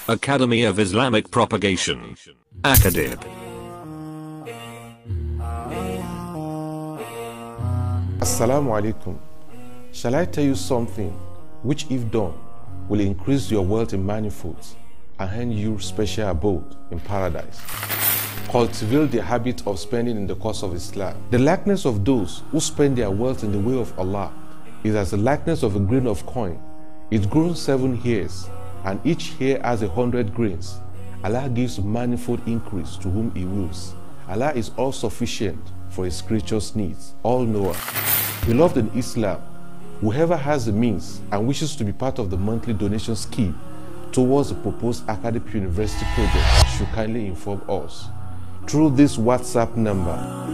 Academy of Islamic Propagation. Akadib. Assalamu alaikum. Shall I tell you something which, if done, will increase your wealth in manifolds and hand you special abode in paradise? Cultivate the habit of spending in the cause of Islam. The likeness of those who spend their wealth in the way of Allah is as the likeness of a grain of coin. It grows seven hairs, and each hair has a hundred grains. Allah gives manifold increase to whom He wills. Allah is all sufficient for His creatures' needs, all knower. Beloved in Islam, whoever has the means and wishes to be part of the monthly donation scheme towards the proposed academic university project should kindly inform us through this WhatsApp number.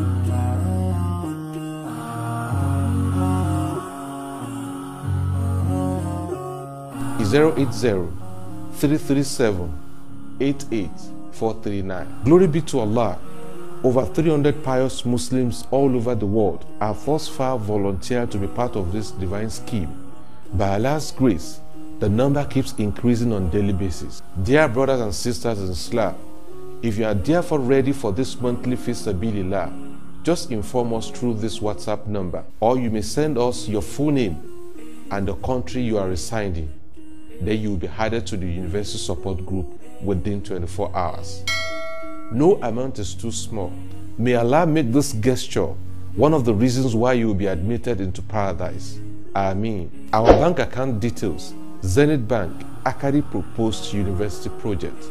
Zero eight zero three three seven eight eight four three nine. Glory be to Allah. Over 300 pious Muslims all over the world have thus far volunteered to be part of this divine scheme. By Allah's grace, the number keeps increasing on daily basis. Dear brothers and sisters in Islam, if you are therefore ready for this monthly Fisabilillah, just inform us through this WhatsApp number, or you may send us your full name and the country you are residing. Then you will be added to the university support group within 24 hours. No amount is too small. May Allah make this gesture one of the reasons why you will be admitted into paradise. Ameen. Our bank account details Zenith Bank, Akari Proposed University Project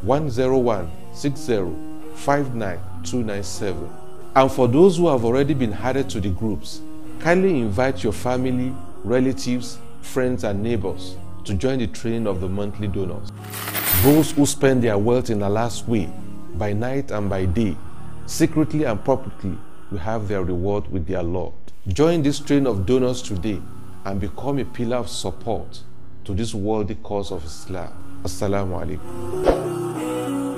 10160599297. And for those who have already been added to the groups, kindly invite your family, relatives, friends, and neighbors to join the train of the monthly donors. Those who spend their wealth in Allah's way, by night and by day, secretly and publicly, will have their reward with their Lord. Join this train of donors today and become a pillar of support to this worthy cause of Islam. Assalamu alaikum.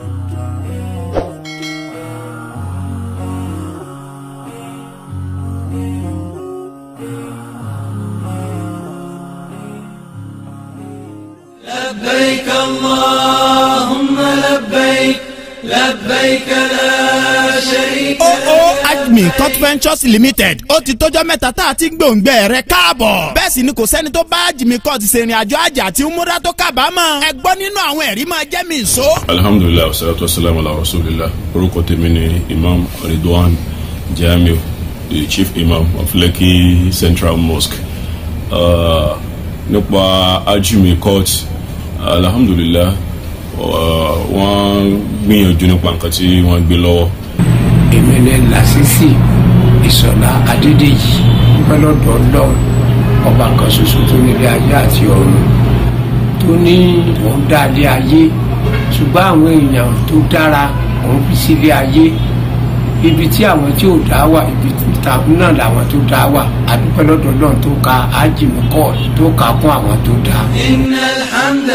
لبيك اللهم لبيك لبيك لا شريك oo admi cut ventures limited ó ti tọ́jọ́ mẹ́ta tá a ti ń gbòǹgbẹ rẹ̀ káàbọ̀ bẹ́ẹ̀ sì ni kò sẹ́ni tó bá jimmy cut ṣèrìn àjò àjà àti múra tó kábàámọ̀ ẹ gbọ́ nínú àwọn ẹ̀rí máa jẹ́ mi ìṣó. alhamdulilayi wasalaatu wasalaamu ala rasulillah orúkọ tèmi ni imam ridwan jamiu the chief imam of lekki central mosque uh, nípa ajumi court alhamdulilah uh, wọ́n gbìyànjú nípa nǹkan tí wọ́n gbé lọ́wọ́ èmi ní lásìsì ìsọ̀lá adédèjì pẹ́lọ́dọ̀ ọlọ́run ọba kan ṣoṣo tó nílé ayé àti ọ̀run tó ní òun dáadé ayé ṣùgbọ́n àwọn èèyàn tó dára òun fi sílé ayé ibi tí àwọn tí ò dá wà ibi tàbí náà làwọn tó dá wà àdúpẹ́ lọ́dọ̀ ọlọ́run tó ka ájìmíkọ́ tó ka kún àwọn tó dá. إن الحمد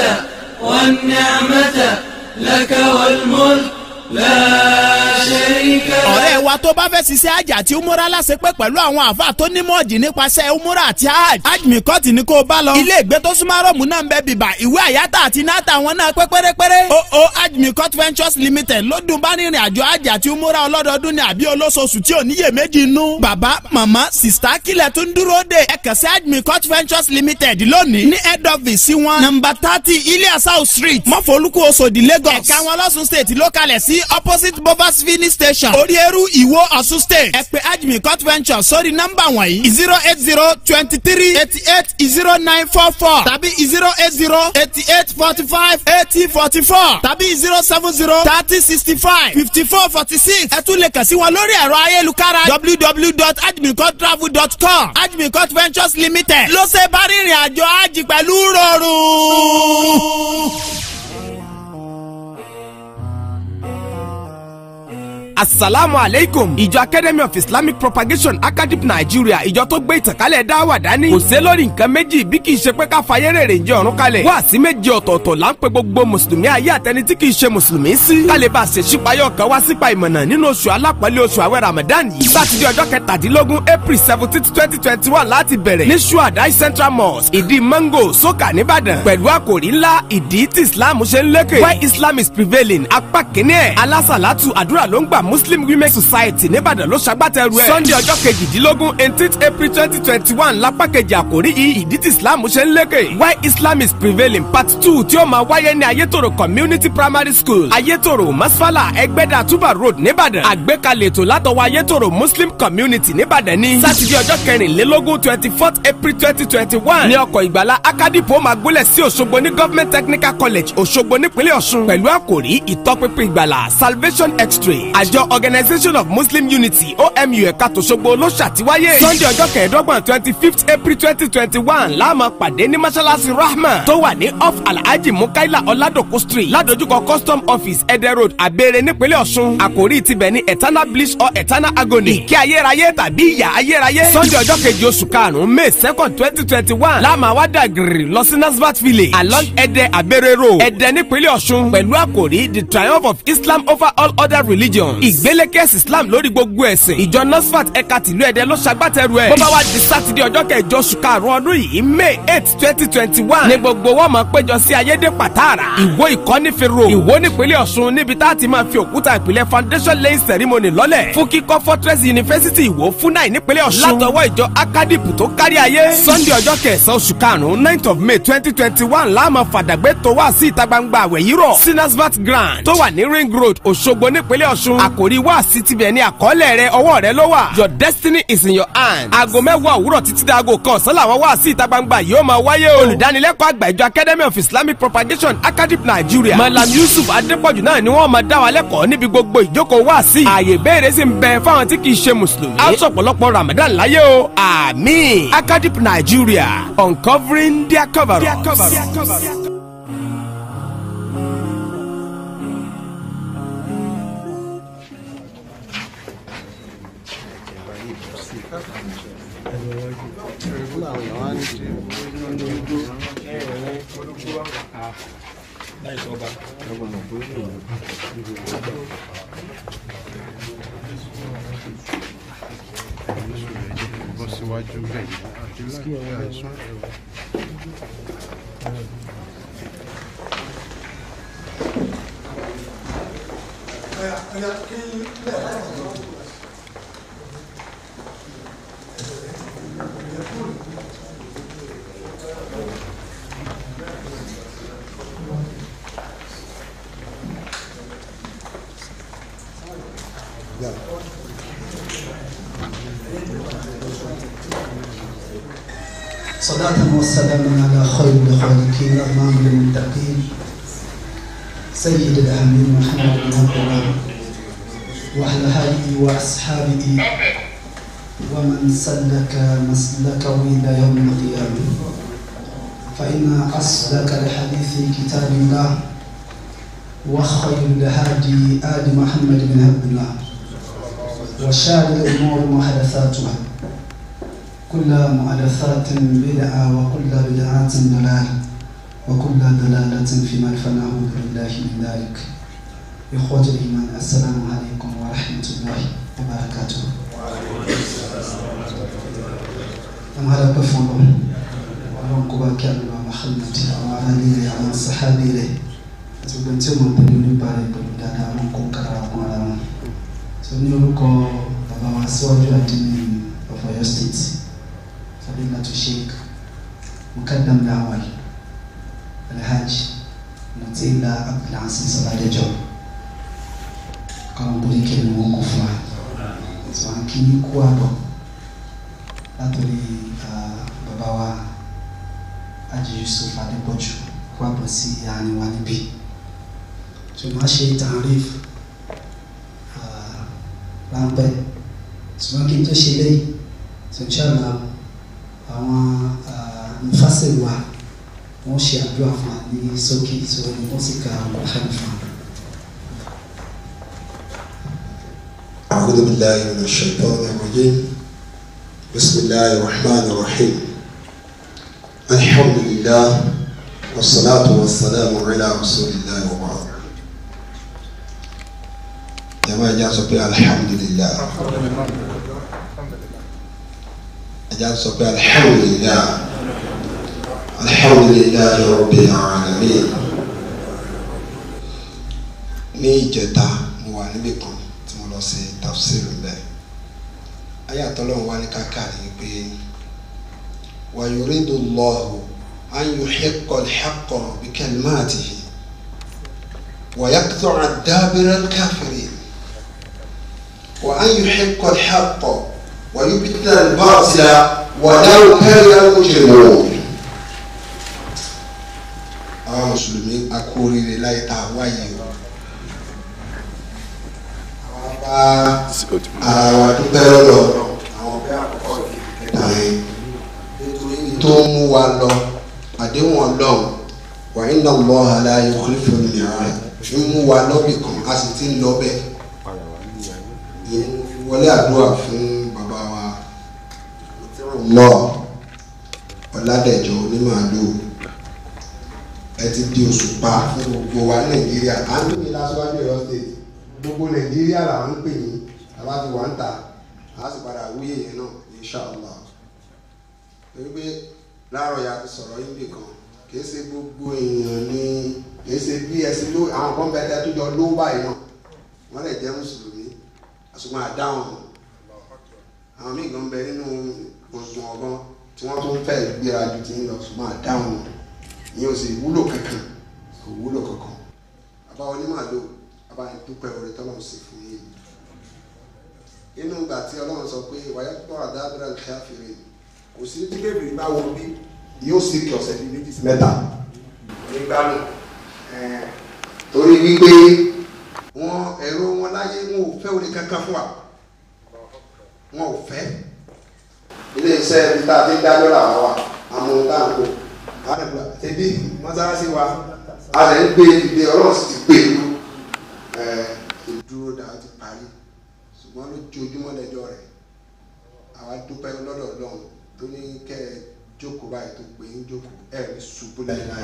والنعمة لك والملك لا شريك لك ọ̀rẹ́ wa tó bá fẹ́ ṣiṣẹ́ àjà àti umura láṣepẹ́ pẹ̀lú àwọn àfa tó nímọ̀ ọ̀jì nípasẹ̀ umura àti hajj hajj mi kọ́ ti ní kó o bá lọ. ilé ìgbé tó súnmọ́ rọ́ọ̀mù náà ń bẹ bìbà ìwé àyátà àti náàtà wọn náà pé pérépéré. o o hajj mi cut ventures limited ló dùn bá rìnrìn àjò hajj àti umura ọlọ́dọọdún ní àbí olóṣooṣù tí ò níyè méjì nú. bàbá màmá sista kílẹ̀ tó ń dúró dé ẹ kàn sí hajj mi cut ventures limited lónìí ní head office sí wọn. nọmba thirty ilé south street mọ́fọ́lùkù oṣòdì lagos. ẹ̀ka wọn lọ́sùn state ló kalẹ̀ sí opposite bovas filling station orí eru ìwó ọ̀ṣun state. ẹ pè ajmi cut venture sórí nọ́mbà wọ̀nyí zero eight zero twenty three eighty eight zero nine four four tàbí zero eight zero eighty eight forty five eighty forty four tàbí zero seven zero thirty sixty five fifty four forty six. ẹ tún lè kàn sí wọn lórí ẹ̀rọ ayélujára www.ajmicuttravel.com ajmi cut ventures limited ló ṣe bá rìnrìn àjò àjì pẹ̀lú rọrùn. asalaamu aleykum ìjọ academy of islamic propagation academy nigeria ìjọ tó gbé ìtànkálẹ̀ dáwà dání kò sé lórí nǹkan méjì bí kì í ṣe pé ká fayé rèrè ń jẹ ọ̀run kalẹ̀ wá sí méje ọ̀tọ̀ọ̀tọ̀ là ń pe gbogbo mùsùlùmí ayé àtẹni tí kì í ṣe mùsùlùmí sí kálí bá a ṣe ṣípayọ̀ kan wá sípa ìmọ̀nà nínú oṣù alápọ̀lẹ̀ oṣù àwẹ̀ ramadan yìí sátidé ọjọ́ kẹtàdínlógún april seventeen twenty twenty one láti bẹ̀rẹ̀ ní suadai central mosque ìdí mango soka nìbàdàn pẹ̀lú àkòrí ńlá ìdí tí islam ṣe ń lékè why islam is prevailing apá kínní ẹ̀ alásàlátù àdúrà ló ń gbà muslim women society nìbàdàn ló ṣagbátẹrù ẹ̀ sunday ọjọ́ kejìdínlógún eighteenth april twenty twenty one lápá kejì àkòrí yìí ìdí tí islam ṣe ń lékè why islam is prevailing part two tí ó máa wáyé ní ayétòrò community primary school ayétòrò masfala ẹgbẹ́dà tuba road nìbàdàn àgbékalẹ̀ ètò látọwọ́ ayétòrò muslim community nìbàdàn ní sátidé ọjọ́ kẹrìnlélógún twenty fourth april twenty twenty one ní ọkọ̀ ìgbàlá akadipo máa gúnlẹ̀ sí òṣogbo ní government technical college òṣogbo nípínlẹ̀ ọ̀ṣun pẹ̀lú àkòrí ìtọ́pinpin ìgbàlá salvation x-ray àjọ organisation of muslim unity omu ẹ̀ka tòṣogbo ló ṣàtiwáyé sunday ọjọ́ kẹẹ̀ẹ́dọ́gbọ̀n twenty fifth april twenty twenty one láàmú pàdé ní mọ́ṣáláṣí rahma tó wà ní off alhaji mukaila ọ̀làdòkú street ládojúkọ custom office ẹdẹ road abẹ́rẹ́ nípínlẹ̀ ọ̀ṣun àkòrí tibẹ̀ ní eternal bliss or eternal agony ìkẹ́ ayérayé tàbí ìyà ayérayé sunday ọjọ́ kejì oṣù karùn-ún may second twenty twenty one láàmú àwádà gírì lọ sí nasbat village along ẹdẹ abẹ́rẹ́ road ẹdẹ nípínlẹ̀ ọ̀ṣun pẹ̀lú àkòrí the triumph of islam over all other religions ìgbélékèsì islam lórí gbogbo ẹ̀sìn ìjọ nasfat ẹ̀ka tìlú ẹ̀dẹ́ ló ṣagbátẹrù ẹ̀ bó bá wá di sátidé ọjọ́ kẹjọ oṣù karùn-ún ọdún yìí may eight twenty twenty one ní gbogbo wọn máa péjọ sí ayédè pàtàrà ìwó ìkọ́nífẹ̀rọ ìwó nípínlẹ̀ ọ̀ṣun níbi tá a ti máa fi òkúta ìpìlẹ̀ foundation laying ceremony lọ́lẹ̀ fún kíkọ́ fortress university ìwó fúnáì nípínlẹ̀ ọ̀ṣun látọwọ́ ìjọ akadip tó kárí ayé sunday ọjọ́ kẹsàn-án oṣù karùn-ún ninth of may twenty twenty one láàmú fàdàgbé tó wá sí ìta gbangba àwẹ̀ yìí rọ̀ sinasvat grand tó wà ní ring road òṣogbo nípínlẹ̀ ọ̀ṣun àkòrí wá sí tibẹ̀ ní àkọọ́lẹ̀ rẹ ọwọ́ rẹ ló wà your destiny is in your hand aago mẹ́wàá òwúrọ̀ títí dáago kan ọ̀sán làwọn wá sí ìta gbangba yìí ó máa wáyé o olùdánilẹ́kọ̀ọ́ àgbà ìjọ academy of islamic propagation academy nigeria malam yusuf adépọ̀jù náà ni wọ́n máa dá wa lẹ́kọ̀ọ́ níbi gbogbo ìjókòó wá sí ààyè ìbéèrè sì ń bẹ fáwọn tí kì í ṣe mùsùlùmí á sọ̀pọ̀lọpọ̀ ramadan láyé o àmín academy nigeria uncovering their cover up. bọ́ síwájú bẹ́ẹ̀ àti láti àìsàn. صلاة وسلاما على خير الخالقين إمام المتقين سيد الأمين محمد بن عبد الله وعلى آله وأصحابه ومن سلك مسلكه إلى يوم القيامة فإن أصدق الحديث كتاب الله وخير الهادي آل محمد بن عبد الله وشار الأمور محدثاتها كل محدثات بدعة وكل بدعة ضلال وكل ضلالة في من فنعوذ بالله من ذلك إخوة الإيمان السلام عليكم ورحمة الله وبركاته أما هذا بفضل ولم كبا كان محمد وعلى آله وعلى صحابه له ṣùgbọ́n tí mo tẹ̀lé nípa rẹ̀ pẹ̀lú dáadáa wọn kó kára wọn ara wọn tó ní orúkọ bàbá wa síwájú àdínní of Ọ̀yọ́ state فضيلة الشيخ مقدم الأول الحاج مطيلة عبد العزيز Ọládẹjọ kọ́nà bóyá kí ni wọ́n kó fún wa tí wọ́n kí ní kú àbọ̀ látòrí bàbá wa Haji Yusuf Adépọ̀jù kú àbọ̀ sí àárín wa níbí tí wọ́n ṣe tààríf ráńpẹ́ tí wọ́n kí n tó ṣe lẹ́yìn tí wọ́n ṣàlàyé àwọn nfàsẹ̀ wa wọ́n ṣe àdúrà fún wa ní sókè tí wọ́n ní wọ́n sì ka ọ̀pọ̀ hàn fún wa. أعوذ بالله من الشيطان الرجيم بسم الله الرحمن الرحيم الحمد لله والصلاة والسلام على رسول الله وبعد جماعة جاء سبي الحمد لله جاء سبي الحمد لله الحمد لله رب العالمين ní ìjẹta mo wà níbì kan tí mo lọ sí tafsir mbẹ ayé àtọ́lọ́run wá ní káká ní pé wa yuridu Allahu an yuhiqqa al-haqqa bi kalimatihi wa yaqta'a dabira al-kafirin wa an yuhiqqa al-haqqa wa yubtila al-batila walau kariha al-mujrimun àwọn mùsùlùmí akóríire láyé tá a wáyé o bá ara wa dúpẹ́ lọ́dọ̀ àwọn ọ̀gá àkọ́kọ́ ìkẹta yẹn nítorí tó ń mú wa lọ àdéhùn ọlọ́run wà ní náà lọ́ àlá yukhlifu al-mi'ad ń mú wa lọ́bì kan a sì ti ń lọ bẹ́ẹ̀ ìyẹn wọlé àdúrà fún bàbá wa lọ ọ̀làdẹ̀jọ onímàálù ẹ ti di òṣùpá fún gbogbo wa nàìjíríà à ń lóye lásìwájú ẹ̀rọ state gbogbo nàìjíríà là ń pè yín àbá ti wà ń ta a sì padà wúyè yẹn náà inshàlá torí pé láàárọ̀ ya ti sọ̀rọ̀ yín bì kan kìí ṣe gbogbo èèyàn ní kìí ṣe bí ẹsìn ló àwọn kan bẹ tẹ tó jọ ló báyìí náà wọ́n lè jẹ́ mùsùlùmí àṣùgbọ́n àdáhùn àwọn míì gan bẹ nínú gbọ̀ngàn ọgbọ́n tí wọ́n tún fẹ́ gbéra ju ti ń lọ ṣùgbọ́n àdáhùn ìyẹn ò sì wúlò kankan kò wúlò kankan àbá onímọ̀ bàbá yẹn dúpẹ́ orí tọ́lọ́run sì fún yìí inú ìgbà tí ọlọ́run sọ pé wàyà tó àdáàbẹ̀rẹ̀ nǹkan àfihàn kò sí tí kébìrì bá wọ bí yóò sì kí ọ̀sẹ̀ bíi méjì sí mẹ́ta nígbà náà torí wípé wọn ẹ̀rọ wọn láyé wọn ò fẹ́ orí kankan fún wa wọn ò fẹ́ ilé iṣẹ́ ibi tá a ti dá lọ́la wa àmọ́ tá à ń kó àdàgbà tẹ̀bí mọ́sálásí wa a lè ń gbé ìgbé ọlọ́run sì ti gbé ìlú ìdúró dáa ti parí ṣùgbọ́n lójoojúmọ́ lẹ́jọ́ rẹ̀ àwa dúpẹ́ lọ́dọ̀ ọlọ́run tó ní kẹ́ ẹ jókòó báyìí tó pé ń jókòó ẹ̀ ní ṣubú láéláé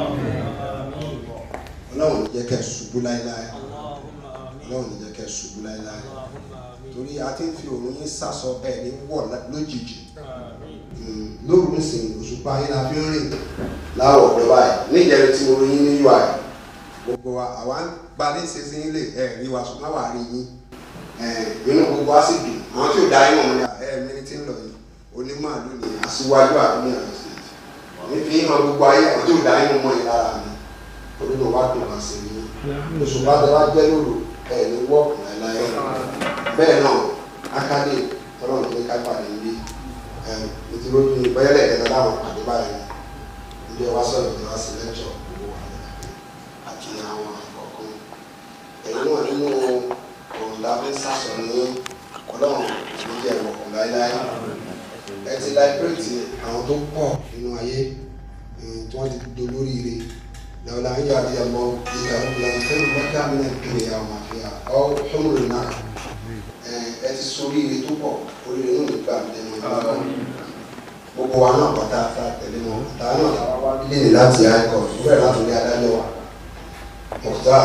ọlọ́run ní jẹ́ kẹ́ ẹ ṣubú láéláé ọlọ́run ní jẹ́ kẹ́ ẹ ṣubú láéláé torí a ti ń fi òun yín sàsọ ẹ̀ ní wọ̀ lójijì lóru ń sìn òṣùpá yín la fi ń rìn láwọ̀ ọ̀dọ́ báyìí níjẹ̀rẹ̀ tí mo rí yín ní ui gbogbo wa àwa ń gba ní ìsinsin ilé ẹ rí wa ṣùgbọ́n wà á rí yín inú gbogbo wa sì dùn àwọn tí ò dá yín wọn ní ẹ mẹni tí ń lọ yìí onímọ̀ọ́lù ni aṣíwájú àdúgbò yàrá sí i ní fi hàn gbogbo ayé àwọn tí ò dá yín mọ̀ yín lára mi olùdó wa dùn wá sí i oṣù bá dé wá jẹ́ lóru ẹ ní wọ́ọ̀kù láéláé bẹ́ẹ̀ náà akadé tọ́lọ̀ ní ká pàdé níbí nítorí ojú ìbẹ́lẹ̀ ẹ̀dá láwọn pàdé báyìí ilé wa sọ̀rọ̀ ìjọba sí lẹ́jọ́ àti àwọn àkọ́kọ́ ẹ̀yin náà nínú òǹda fi ń sàṣọ ní ọlọ́run ló jẹ́ ìwọ̀kùn láéláé ẹ ti láìpẹ́rẹ́tì àwọn tó pọ̀ nínú ayé tí wọ́n ti dolóríire lọ́la ń yàrá ìyàbọ̀ ìyá ìlànà fẹ́ẹ́ lọ́kà mí náà kiri àwọn àfihàn ọ́ fúnrún náà ẹ ti sóríire tó pọ̀ oríire náà nígbà lẹ́nu ìgbà gbogbo wa náà pátá tẹ̀lé wọn táwọn náà táwọn wá bílẹ̀ ní láti àìkọ́ ìwúrẹ̀ láti rí adájọ́ wa. مختار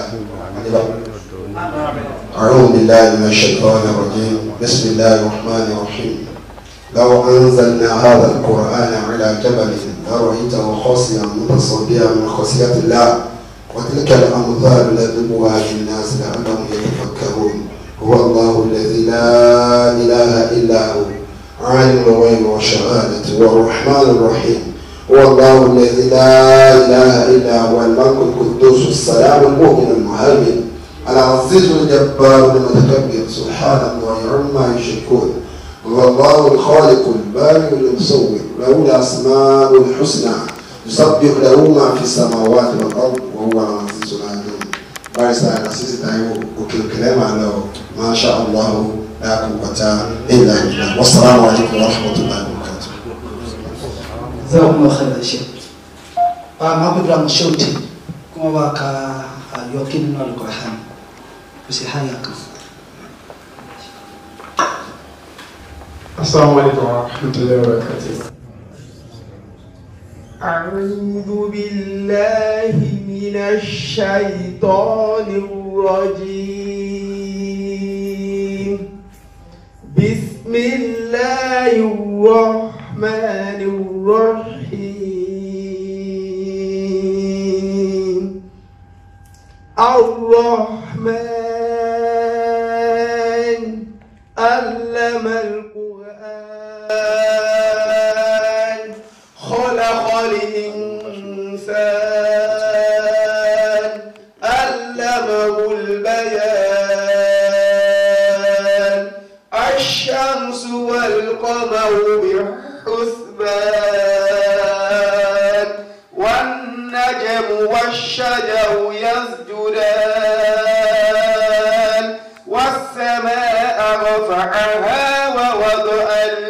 أعوذ بالله من الشيطان الرجيم بسم الله الرحمن الرحيم لو أنزلنا هذا القرآن على جبل لرأيته خاصيا متصديا من خشية الله وتلك الأمثال نضربها للناس لعلهم يتفكرون هو الله الذي لا إله إلا هو عالم الغيب والشهادة والرحمن الرحيم هو الله الذي لا إله إلا هو الملك القدوس السلام المؤمن المهيمن العزيز الجبار المتكبر سبحان الله عما يشركون هو الله الخالق البارئ المصور له الأسماء الحسنى يسبح له ما في السماوات والأرض وهو العزيز العليم بارس على أساس تايو وكل كلام على ما شاء الله لا قوة إلا بالله والسلام عليكم ورحمة الله وبركاته jazakum Allah khairan sheikh pa ma bi bra mashauti kuma ba ka yokin na alquran ku sai haya ka السلام عليكم ورحمة الله وبركاته أعوذ بالله من الشيطان الرجيم بسم الله الرحمن الرحيم الرحمن علم القرآن خلق الإنسان علمه البيان الشمس والقمر بحسبان والنجم والشجر يسجدان والسماء رفعها ووضع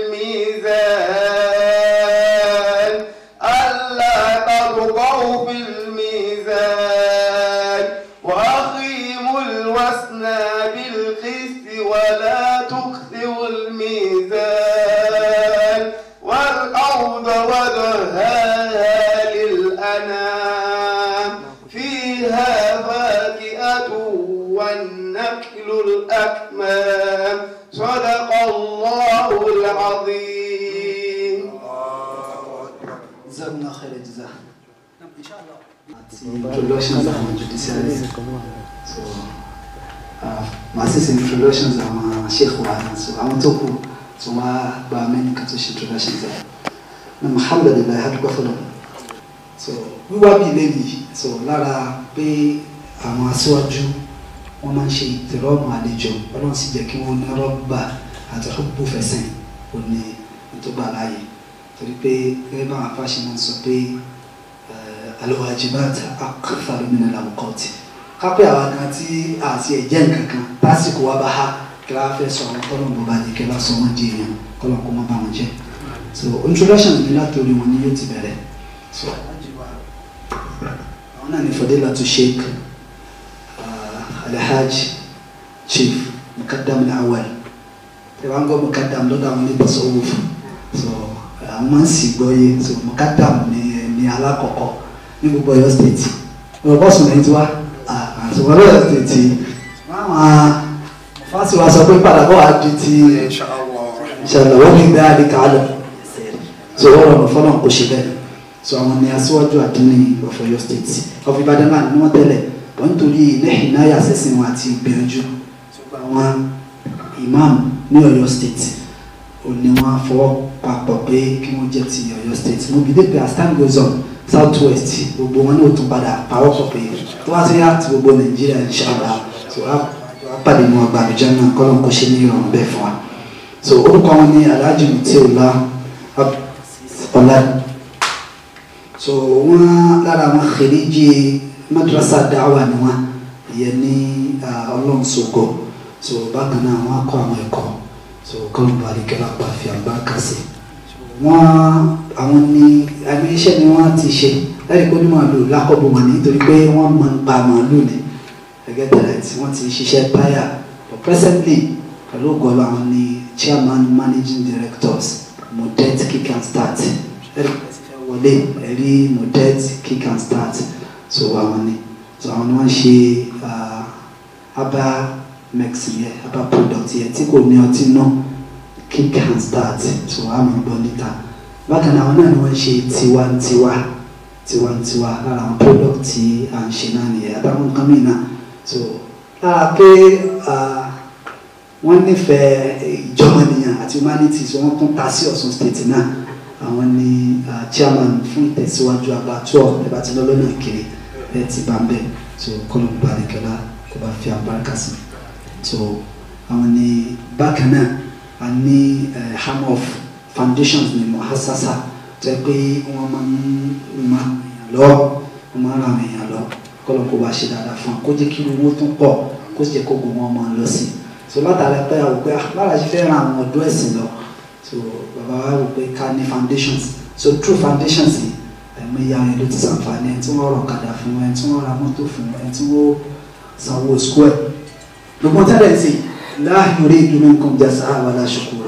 الميزان ألا تطغوا في الميزان وأقيموا الوزن بالقسط ولا تخسروا الميزان والأرض وضعها للأنام فيها فاكهة والنخل الأكمام صدق الله العظيم جزاكم الله خير الجزاء àti introductions àwọn judiciaries so uh, màá sì ṣe introductions àwọn sheikh wa so àwọn tó kù so wọ́n á gba mẹ́rin kan tó ṣe introductions ẹ̀ na alhamdulilayi adúgbò fọlọ́ so wíwá bíi lẹ́yìn so lára pé àwọn aṣíwájú wọ́n máa ń ṣe ìtẹ̀rọ̀mù àlejò ọlọ́run sì jẹ́ kí wọ́n ní rọ́bà àti rọ́bù fẹsẹ̀ òní tó gbà láàyè torí pé gẹ́gẹ́ bá àwọn afáṣe máa ń sọ pé alwajibat akthar min al-awqat kápẹ́ àwọn kan tí àti ẹ̀jẹ̀ nǹkan kan tásìkò wa bá ha kí wọ́n fẹ́ sọ àwọn kọ́lọ̀ bó bá di kí wọ́n sọ wọ́n di èèyàn kọ́lọ̀ kó má bá wọn jẹ́ so introduction mi látòrí wọn ni yóò ti bẹ̀rẹ̀ so àwọn náà ní fadilatu sheikh uh, alhaj chief mukaddam al-awwal tí wọ́n gbọ́ mukaddam lọ́dọ̀ àwọn ní tasawuf so àwọn máa ń sì gbọ́ yé so mukaddam ní ní alákọ̀ọ́kọ́ ní gbogbo Ọ̀yọ́ state ọ̀rọ̀ bọ́sùn lẹ́yìn tí wá àtùwọ́n lọ́yọ̀ state máa fásitì wa sọ pé padà bọ́ wá di ti ìṣẹ̀lẹ̀ wọ́n ní gbé àdìkà lọ so wọ́n rọrùn fọ́nà kò ṣe bẹ́ẹ̀ so àwọn ní aṣíwájú àdínní of Ọ̀yọ́ state of Ìbàdàn náà ni wọ́n tẹ́lẹ̀ wọ́n nítorí lẹ́yìn náà yàsẹ́sìn wọn àti ìgbìyànjú àwọn imam ní Ọ̀yọ́ state ò ní wọ́n fọwọ́ papọ̀ pé kí wọ́n jẹ́ ti Ọ̀yọ́ state mo bí dépè as time goes on south west gbogbo wọn ní òtún padà pawọ́ pọ̀ pé tó wá sí àti gbogbo Nàìjíríà inshallah so a pàdé ní ọgbà àbújá náà kọ́lọ́n kó ṣe ní ìrọ̀rùn bẹ́ẹ̀ fún wa so orúkọ wọn ní Alhaji Mutiula ọlá so wọn lára wọn kheriji madrasa dáwà ni wọn ìyẹn ní ọlọ́run sọ̀gọ̀ so bákan náà wọn kọ́ àwọn ẹ̀kọ́ so kọ́lọ́n bá rí kẹ́lá pa fi àlùbáríkà sí wọn àwọn ní àmì iṣẹ́ ni wọ́n ti ṣe láti kó ní màálù lákọ̀bù wọn nítorí pé wọ́n mọ̀ ń pa màálù ni gẹ́gẹ́ tẹ̀lé tí wọ́n ti ṣiṣẹ́ táyà but presently pẹ̀lú ògọ́lọ́ àwọn ní chairman managing directors modet kick and start ẹ̀rí wọlé ẹ̀rí modet kick and start so àwọn ni so àwọn ni wọ́n ṣe aba mexin yẹ aba product yẹ tí kò ní ọtí náà kick and start so àmì gbọ́ níta bákan náà àwọn náà ni wọ́n ṣe tiwantiwa tiwantiwa lára àwọn product tí à ń ṣe náà nìyẹn àtàwọn nǹkan mìíràn so lára pé wọ́n nífẹ̀ẹ́ ìjọmọ̀nìyàn àti humanity so wọ́n tún ta sí Ọ̀ṣun state náà àwọn ni chairman fún ìtẹ̀síwájú abattoir ẹ̀ bá ti lọ́lọ́ náà kiri ẹ̀ ti bá ń bẹ̀ so kọ́lọ́mù balẹ̀kẹ́lá kó bá fi àbáríkà sí so àwọn ni bákan náà a ní ham of foundations ní muhassasa tó yẹ pé wọ́n máa ń ma lọ wọ́n máa ń ra àwọn èèyàn lọ kọ́lọ́ kó bá ṣe dáadáa fún wa kó jẹ́ kí owó tún pọ̀ kó sì jẹ́ kó gbogbo wọn máa lọ sí i so látara pé àwọn pé lára ṣe fẹ́ ran àwọn ọ̀dọ́ ẹ̀sìn lọ so bàbá wa rò pé ká ní foundations so through foundations yìí ẹ̀mọ ìyá wọn ló ti sàǹfààní ẹ̀ tí wọ́n rọ̀ kadà fún ẹ̀ tí wọ́n ra mọ́tò fún ẹ̀ tí wọ́n sanwó square gbogbo tẹ́lẹ̀ sí la yuridu minkum jazaa wala shukura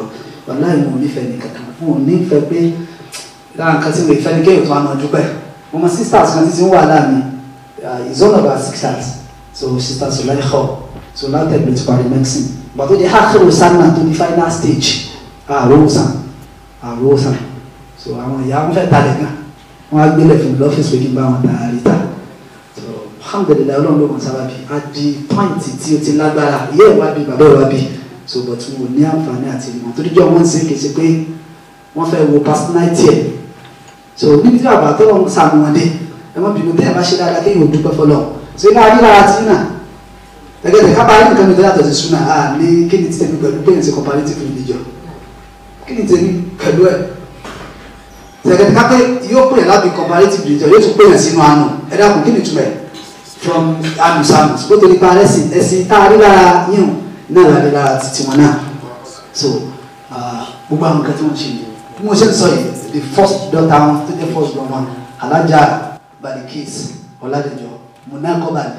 wàláì wọn ò nífẹ̀ẹ́ ní kankan wọn ò nífẹ̀ẹ́ pé lára nǹkan tí mo ìfẹ́ ní kéèyàn tó wà máa dúpẹ́ mo mọ sisters kan títí ń wà láàmì is one of our sisters so sister Sulaikha so látẹ̀lé ti parí medicine but ó di hákìrò sanna tó di final stage àròsàn àròsàn so àwọn ìyá wọn fẹ́ talẹ̀ gan wọn á gbélé fún mi lọ́fíìsì pé kí n bá wọn ta àríta so alhamdulilayi ọlọ́run ló kàn sábà bí a di point tí o ti lágbára ìyá ẹ̀ wá bí bàbá ẹ̀ wá bí so but mo ní àǹfààní àti ìmọ̀ torí jọ wọ́n ń sìn kì í ṣe pé wọ́n fẹ́ wo personality ẹ̀ so níbi tí bàbá tó lọ́n sàmù wọn dé ẹ má bínú tẹ́ ẹ bá ṣe dáadáa kéèyàn ò dúpẹ́ fọlọ́ so iná ayé lára tí náà gẹ́gẹ́ bí kápá ayé nǹkan mi tó yàtọ̀ sí súnà á ní kí ni tèmi pẹ̀lú pé yẹn ṣe comparative religion kí ni tèmi pẹ̀lú ẹ̀ gẹ́gẹ́ bí kápẹ́ yóò pè yẹn lábì comparative religion yóò tún pè yẹn sínú àánú ẹ dákun kí ni túmẹ̀ from anu samus bó torí pa ẹ̀sìn ẹ̀sìn tá a rí lára yín náà lára lára títí wọn náà so gbogbo àwọn nǹkan tí wọ́n ṣe yìí bí mo ṣe ń sọ yìí the first daughter wọn tó jẹ́ first born wọn alájà balikis ọ̀làdẹ̀jọ munakobali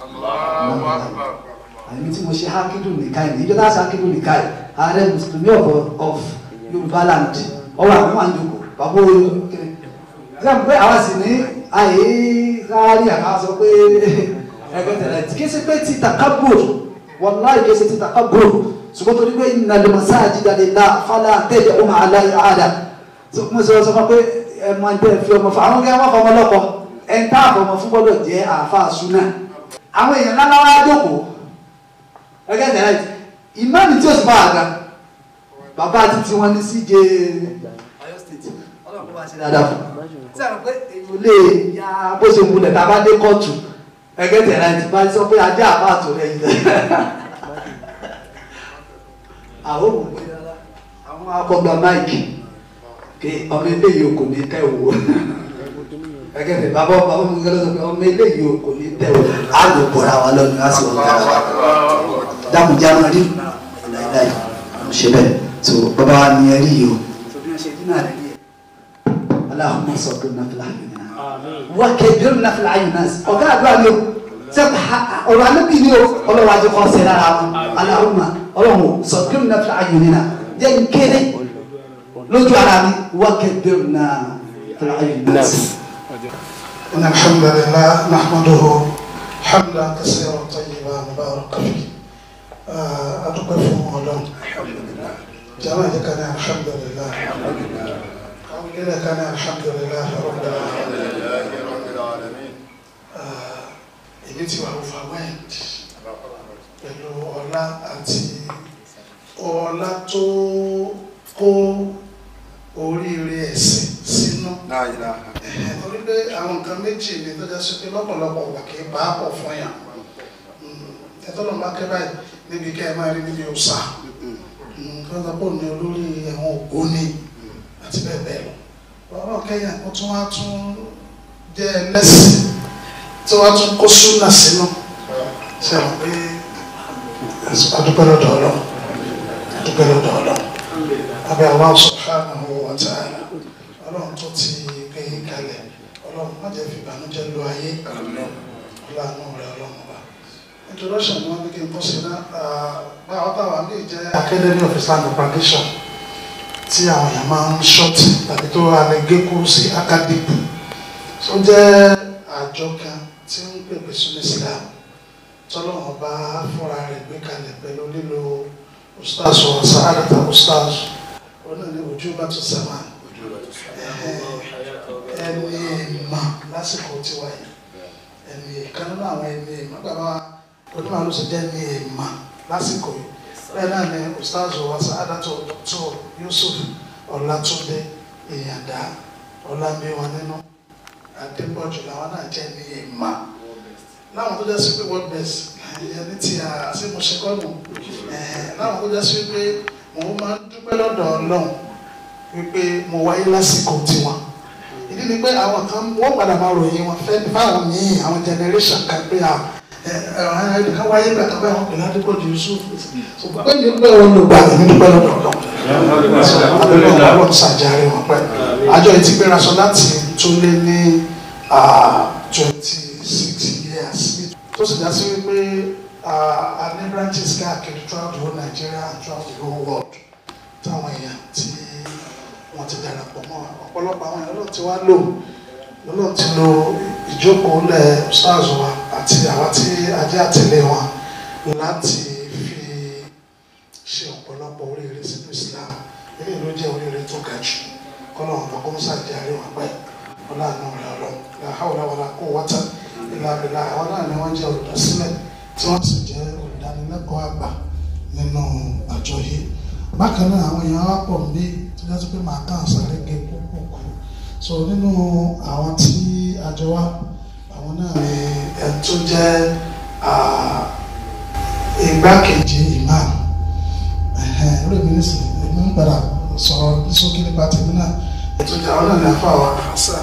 àyẹ̀mí tí mo ṣe hákìdù nìkan yìí ìjọba ṣe hákìdù nìkan yìí ààrẹ mùsùlùmí of of yorùbá land ọwọ́ àwọn àwọn àjòkò bàbá oyè kiri ṣé pé àwa sì ní àyè kárí àká sọ pé ẹgbẹ́ tẹ̀lé kí ṣe pé ti takabur wàláì kí ṣe ti takabur ṣùgbọ́n torí pé innal masajida lillah fala tad'u ma'a Allahi ahada mo sọ sọ fún pé ẹ máa ń tẹ́ fi ọmọ fún àwọn kí wọ́n fọmọ lọ́kọ ẹ ń tá àfọmọ fún gbọ́dọ̀ jẹ́ àáfàá súnà àwọn èèyàn ńlá wá jókòó ẹgẹ́ tẹ̀lé ìmáàmì tí ó sì bá àga bàbá àti tí wọ́n ní CJ Ọ̀yọ́ state ọlọ́run kó bá ṣe dáadáa fún un sẹ́wọ̀n pé èèyàn lè ya bó ṣe múlẹ̀ tá a bá dé kóòtù ẹgẹ́ tẹ̀lé ti bá sọ pé ajá àbá àtòrẹ́ yìí àwọn òwò àwọn akọgbà máìkì pé ọmọ eléyìí kò ní tẹ̀ wò gẹ́gẹ́ bí bàbá bàbá mi gbọ́dọ̀ sọ pé ọmọ eléyìí kò ní tẹ̀ wò á lò bọ̀ra wa lọ́nu á sì wọ̀ ká wa dákun já máa rí láìláì ṣe bẹ́ẹ̀ tó bàbá wa ní ẹrí yìí o tó bí wọ́n ṣe dín náà rẹ̀ rí ẹ̀ aláhùnmá sọ pé nàfìlà ayò náà wà kẹ́bí ó nàfìlà ayò náà ọ̀gá àdúrà ni o sẹ́kù ọ̀rọ̀ anábì ni o ọlọ́wọ́ ajé kọ́ sẹ́ lára wọn aláhùnmá ọlọ́run sọ pé ó nàfìlà ayò náà jẹ́ nkéré lójú ara mi wà kẹ́bí ó nàfìlà ayò náà. إن الحمد لله نحمده حمدا كثيرا طيبا مباركا فيه أدوك في مولون جماعة كان الحمد لله قولنا كان الحمد لله رب العالمين èmi ti wà overwhelmed pẹ̀lú ọlá àti ọlá tó kó oríire ẹ̀sìn sínú torí pé àwọn nǹkan méjì ni tó jẹ́ sí pé lọ́pọ̀lọpọ̀ wà kí bá pọ̀ fún yàn ẹ̀tọ́nà bá kẹ́ báyìí níbi kẹ́ ẹ máa rí níbi òòsà kí wọ́n pọ̀ ní olórí ẹ̀wọ̀n ògbóni àti bẹ́ẹ̀ bẹ́ẹ̀ lọ ọ̀rọ̀ kẹ́yà ó tún wá tún jẹ́ ẹlẹ́sìn tí wọ́n tún kó súnà sínú ṣe àwọn pé adúpẹ́ lọ́dọ̀ ọlọ́run adúpẹ́ lọ́dọ̀ ọlọ́run abẹ́ Allah subhanahu wa ta'ala ọlọ́run tó ti gbé kalẹ̀ ọlọ́run má jẹ́ fi ìbànújẹ́ lo ayé ọlọ́run rẹ̀ ọlọ́run wa introduction ni wọ́n ní kí n kọ́ sí náà báwa táwa ní ìjẹ́ academy of islamic propagation tí àwọn èèyàn máa ń ṣọ́ọ̀tì tàbí tó alẹ́ gé kúrú sí academic tó jẹ́ àjọ kan tí ń pèpè sún islam tọ́lọ́run bá fúnra rẹ̀ gbé kalẹ̀ pẹ̀lú lílo ustaz wa sa'adata ustaz ọ̀nà ní ojú bá tún sàmà ẹni ìmọ̀ lásìkò tiwa yìí ẹni ìkan nínú àwọn ẹni ìmọ̀ bàbá onímọ̀ ló sì jẹ́ ẹni ìmọ̀ lásìkò yìí bẹ́ẹ̀ náà ni ustaz wa sa'adata dr yusuf ọlátúndé ìyàndá ọlámbíwọn nínú adébọ̀jù làwọn náà jẹ́ ẹni ìmọ̀ láwọn tó jẹ́ sí pé world best ẹni tí a ṣe mo ṣe kọ́nù láwọn tó jẹ́ sí pé mo máa ń dúpẹ́ lọ́dọ̀ ọlọ́run wípé mo wáyé lásìkò tiwọn ìdí ni pé àwọn kan wọ́n padà máa ròyìn wọn fẹ́ fáwọn míì àwọn generation kan pé à ẹnìkan wáyé gbà kan báyìí wọn pè ládùúgbòdì Yusuf pé ní pé wọn lò gbà mí dúpẹ́ lọ́dọ̀ ọlọ́run abẹ́lẹ́ ọlọ́run ṣàjáre wọn pẹ́ àjọ yìí ti gbéra sọ láti tó lé ní twenty six years tó sì dá sí wípé a ní branches káàkiri throughout the whole Nigeria and throughout the whole world táwọn èèyàn tí wọ́n ti darapọ̀ mọ́ wa ọ̀pọ̀lọpọ̀ àwọn èèyàn ló ti wá lò lọ́lọ́ ti lo ìjókòó lẹ̀ stars wa àti àwa tí ajé àtẹ̀lé wọn láti fi ṣe ọ̀pọ̀lọpọ̀ oríire sínú Islam eléyìí ló jẹ́ oríire tó ga jù kọ́nà ọ̀nà kọ́mọ́sá jẹ́ àríwá pẹ́ ọlọ́àánú rẹ̀ ọlọ́run la hawla wala quwwata illa billah àwọn náà ni wọ́n jẹ́ olùdásílẹ̀ tí wọ́n sì jẹ́ olùdánilẹ́kọ̀ọ́ àgbà nínú àjọ yìí bákan náà àwọn èèyàn wá pọ̀ bí tó jẹ́ pé màá kàn sáré gé kúkúkú so nínú àwọn tí àjọ wa àwọn náà ni ẹni tó jẹ́ igbákejì imam lórí mi nísìnyí èmi ń padà sọ̀rọ̀ sókè nípa tèmi náà ètò ìjà àwọn náà ní afọ àwọn àṣà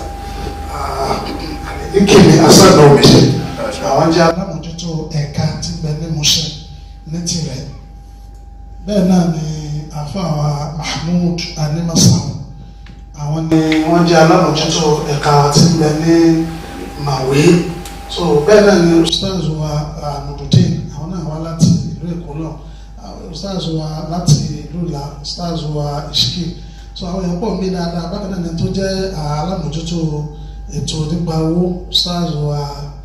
ìkìlì àṣà náà wíṣẹ àwọn jẹ́ alámòjútó ẹ̀ka tí bẹ ní Mushin ní tirẹ̀ bẹ́ẹ̀ náà ni àfàwà Mahmood Animasan àwọn ni wọ́n jẹ́ alámòjútó ẹ̀ka tí ń bẹ ní Màwé so bẹ́ẹ̀ náà ni ustaz wa Nurudeen àwọn náà wá láti ìlú Èkó náà ustaz wa láti ìlú Ìlá ustaz wa Ìṣíkì so àwọn èèyàn pọ̀ mí dáadáa bákan náà ni tó jẹ́ alámòjútó ètò nípa owó ustaz wa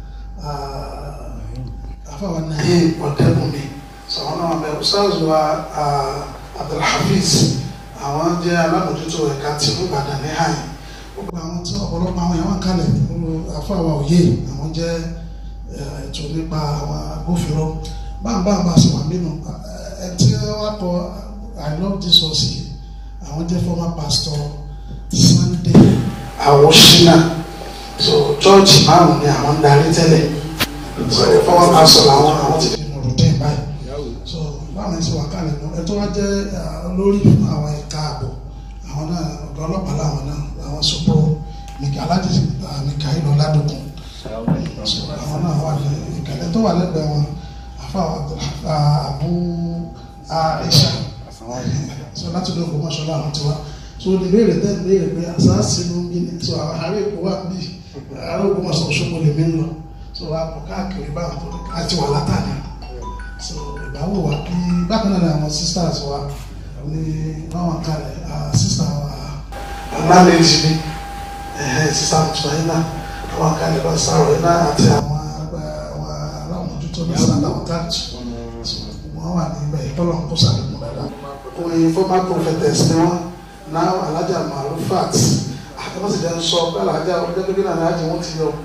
àfàwà náà yé ọ̀dẹ́kùnmi sọ̀rọ̀ náà bẹ ustaz wa abdulhafiz àwọn jẹ́ alámòjútó ẹ̀ka tí ó Ìbàdàn ní hàn gbogbo àwọn tí ọ̀pọ̀lọpọ̀ àwọn èèyàn wà kalẹ̀ àfàwà òye àwọn jẹ́ ètò nípa àwọn agbófinró báńbáńbá sì wà nínú ẹ tí wọ́n kọ i love jesus àwọn jẹ́ former pastor Sunday Awosina so church márùn ni àwọn ń darí tẹ́lẹ̀ so former pastor làwọn àwọn ti fi Nurudeen báyìí so báwọn ẹsẹ wà kálẹ̀ mọ́ ẹ tó wá jẹ́ lórí fún àwọn ẹ̀ka ààbò àwọn náà ọ̀dọ́ ọlọ́pàá làwọn náà àwọn sọpọ alájí mikael ọládùkún so àwọn náà wà ní ìkẹlẹ tó wà lẹ́gbẹ̀ẹ́ wọn afa abu aisha so láti lọ kó mọṣọ láwọn ti wá so ní ìbéèrè tẹ́ ìbéèrè pé àsáàsì ló ń bí ní so àwọn àárẹ̀ èkó wà bí àárẹ̀ òkú mọ̀ṣọ́ Òṣogbo lèmi ń lọ so wà pọ̀ káàkiri báwọn tó àti wà látàní so ìbáwò wa kí bákan náà ni àwọn sisters wa ní báwọn kalẹ̀ sister wa ọ̀làlẹ́jì ni sister mùsùlùmí àwọn kalẹ̀ lọ sáré náà àti àwọn aláwọ̀mójútó ní sàdá ọ̀tàjì wọ́n wà níbẹ̀ ìtọ́lọ̀ kó sàlẹ̀kùn dáadáa. oyin former prophetess ni wọ́n náà alájà marufat àti wọ́n sì jẹ́ ń sọ pé alájà ọjọ́ pé náà ní àjẹ wọ́n ti yọ.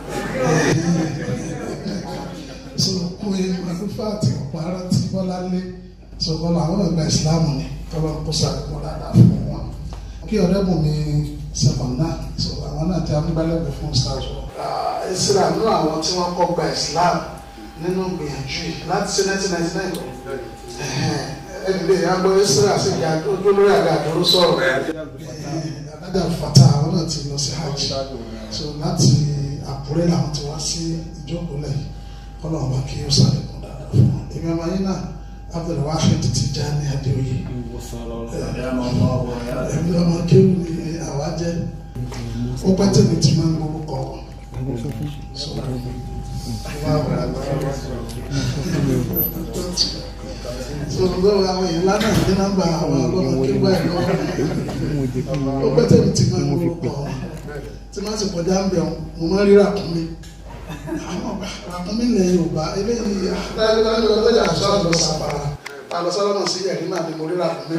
so oyin marufat ọ̀pọ̀ ara tí bọ́lá lé so bọ́lá àwọn ọ̀gbà ìsìlámù ni tọ́lọ̀ kó sàlẹ̀kùn dáadáa fún wọn. kí ọ̀rẹ́ bùn mi sẹ̀mọ̀n náà so àwọn náà ti amúgbálẹ́gbẹ̀ẹ́ fún stars wọn. islam nínú àwọn tí wọ́n kọ́ gba islam nínú gbìyànjú yìí láti ṣe nineteen ninety nine lọ ẹni lè yá gbọ́ isra sí ìyá ojú lórí àga àdúró sọ̀rọ̀ adájà fata àwọn náà ti lọ sí hajj so láti àkúrẹ́ làwọn ti wá sí ìjókòó lẹ́yìn kọ́nà ọba kí ó sàlékún dáadáa fún wọn èmi ọmọ yín náà abdulwahid Tijani Adéoyè èmi ọmọ kéwù ni àwa jẹ́ ó pẹ́ tẹ̀lé tí máa ń gbórúkọ wọn sọ̀rọ̀ àwọn èèyàn lánàá ní nọ́mbà àwọn ọlọ́mọ kéwà ẹ̀ lọ́wọ́ ó pẹ́ tẹ̀lé tí máa ń gbórúkọ wọn tí máa sì kọjá ń bẹ̀ mo máa rí ràkúnmí àwọn ràkúnmí ilẹ̀ Yorùbá eléyìí lọ́jà àṣọ àlọ́ sàpàrà àlọ́ sọ́lọ́mọ̀ sí ẹ̀rí náà ni mo rí ràkúnmí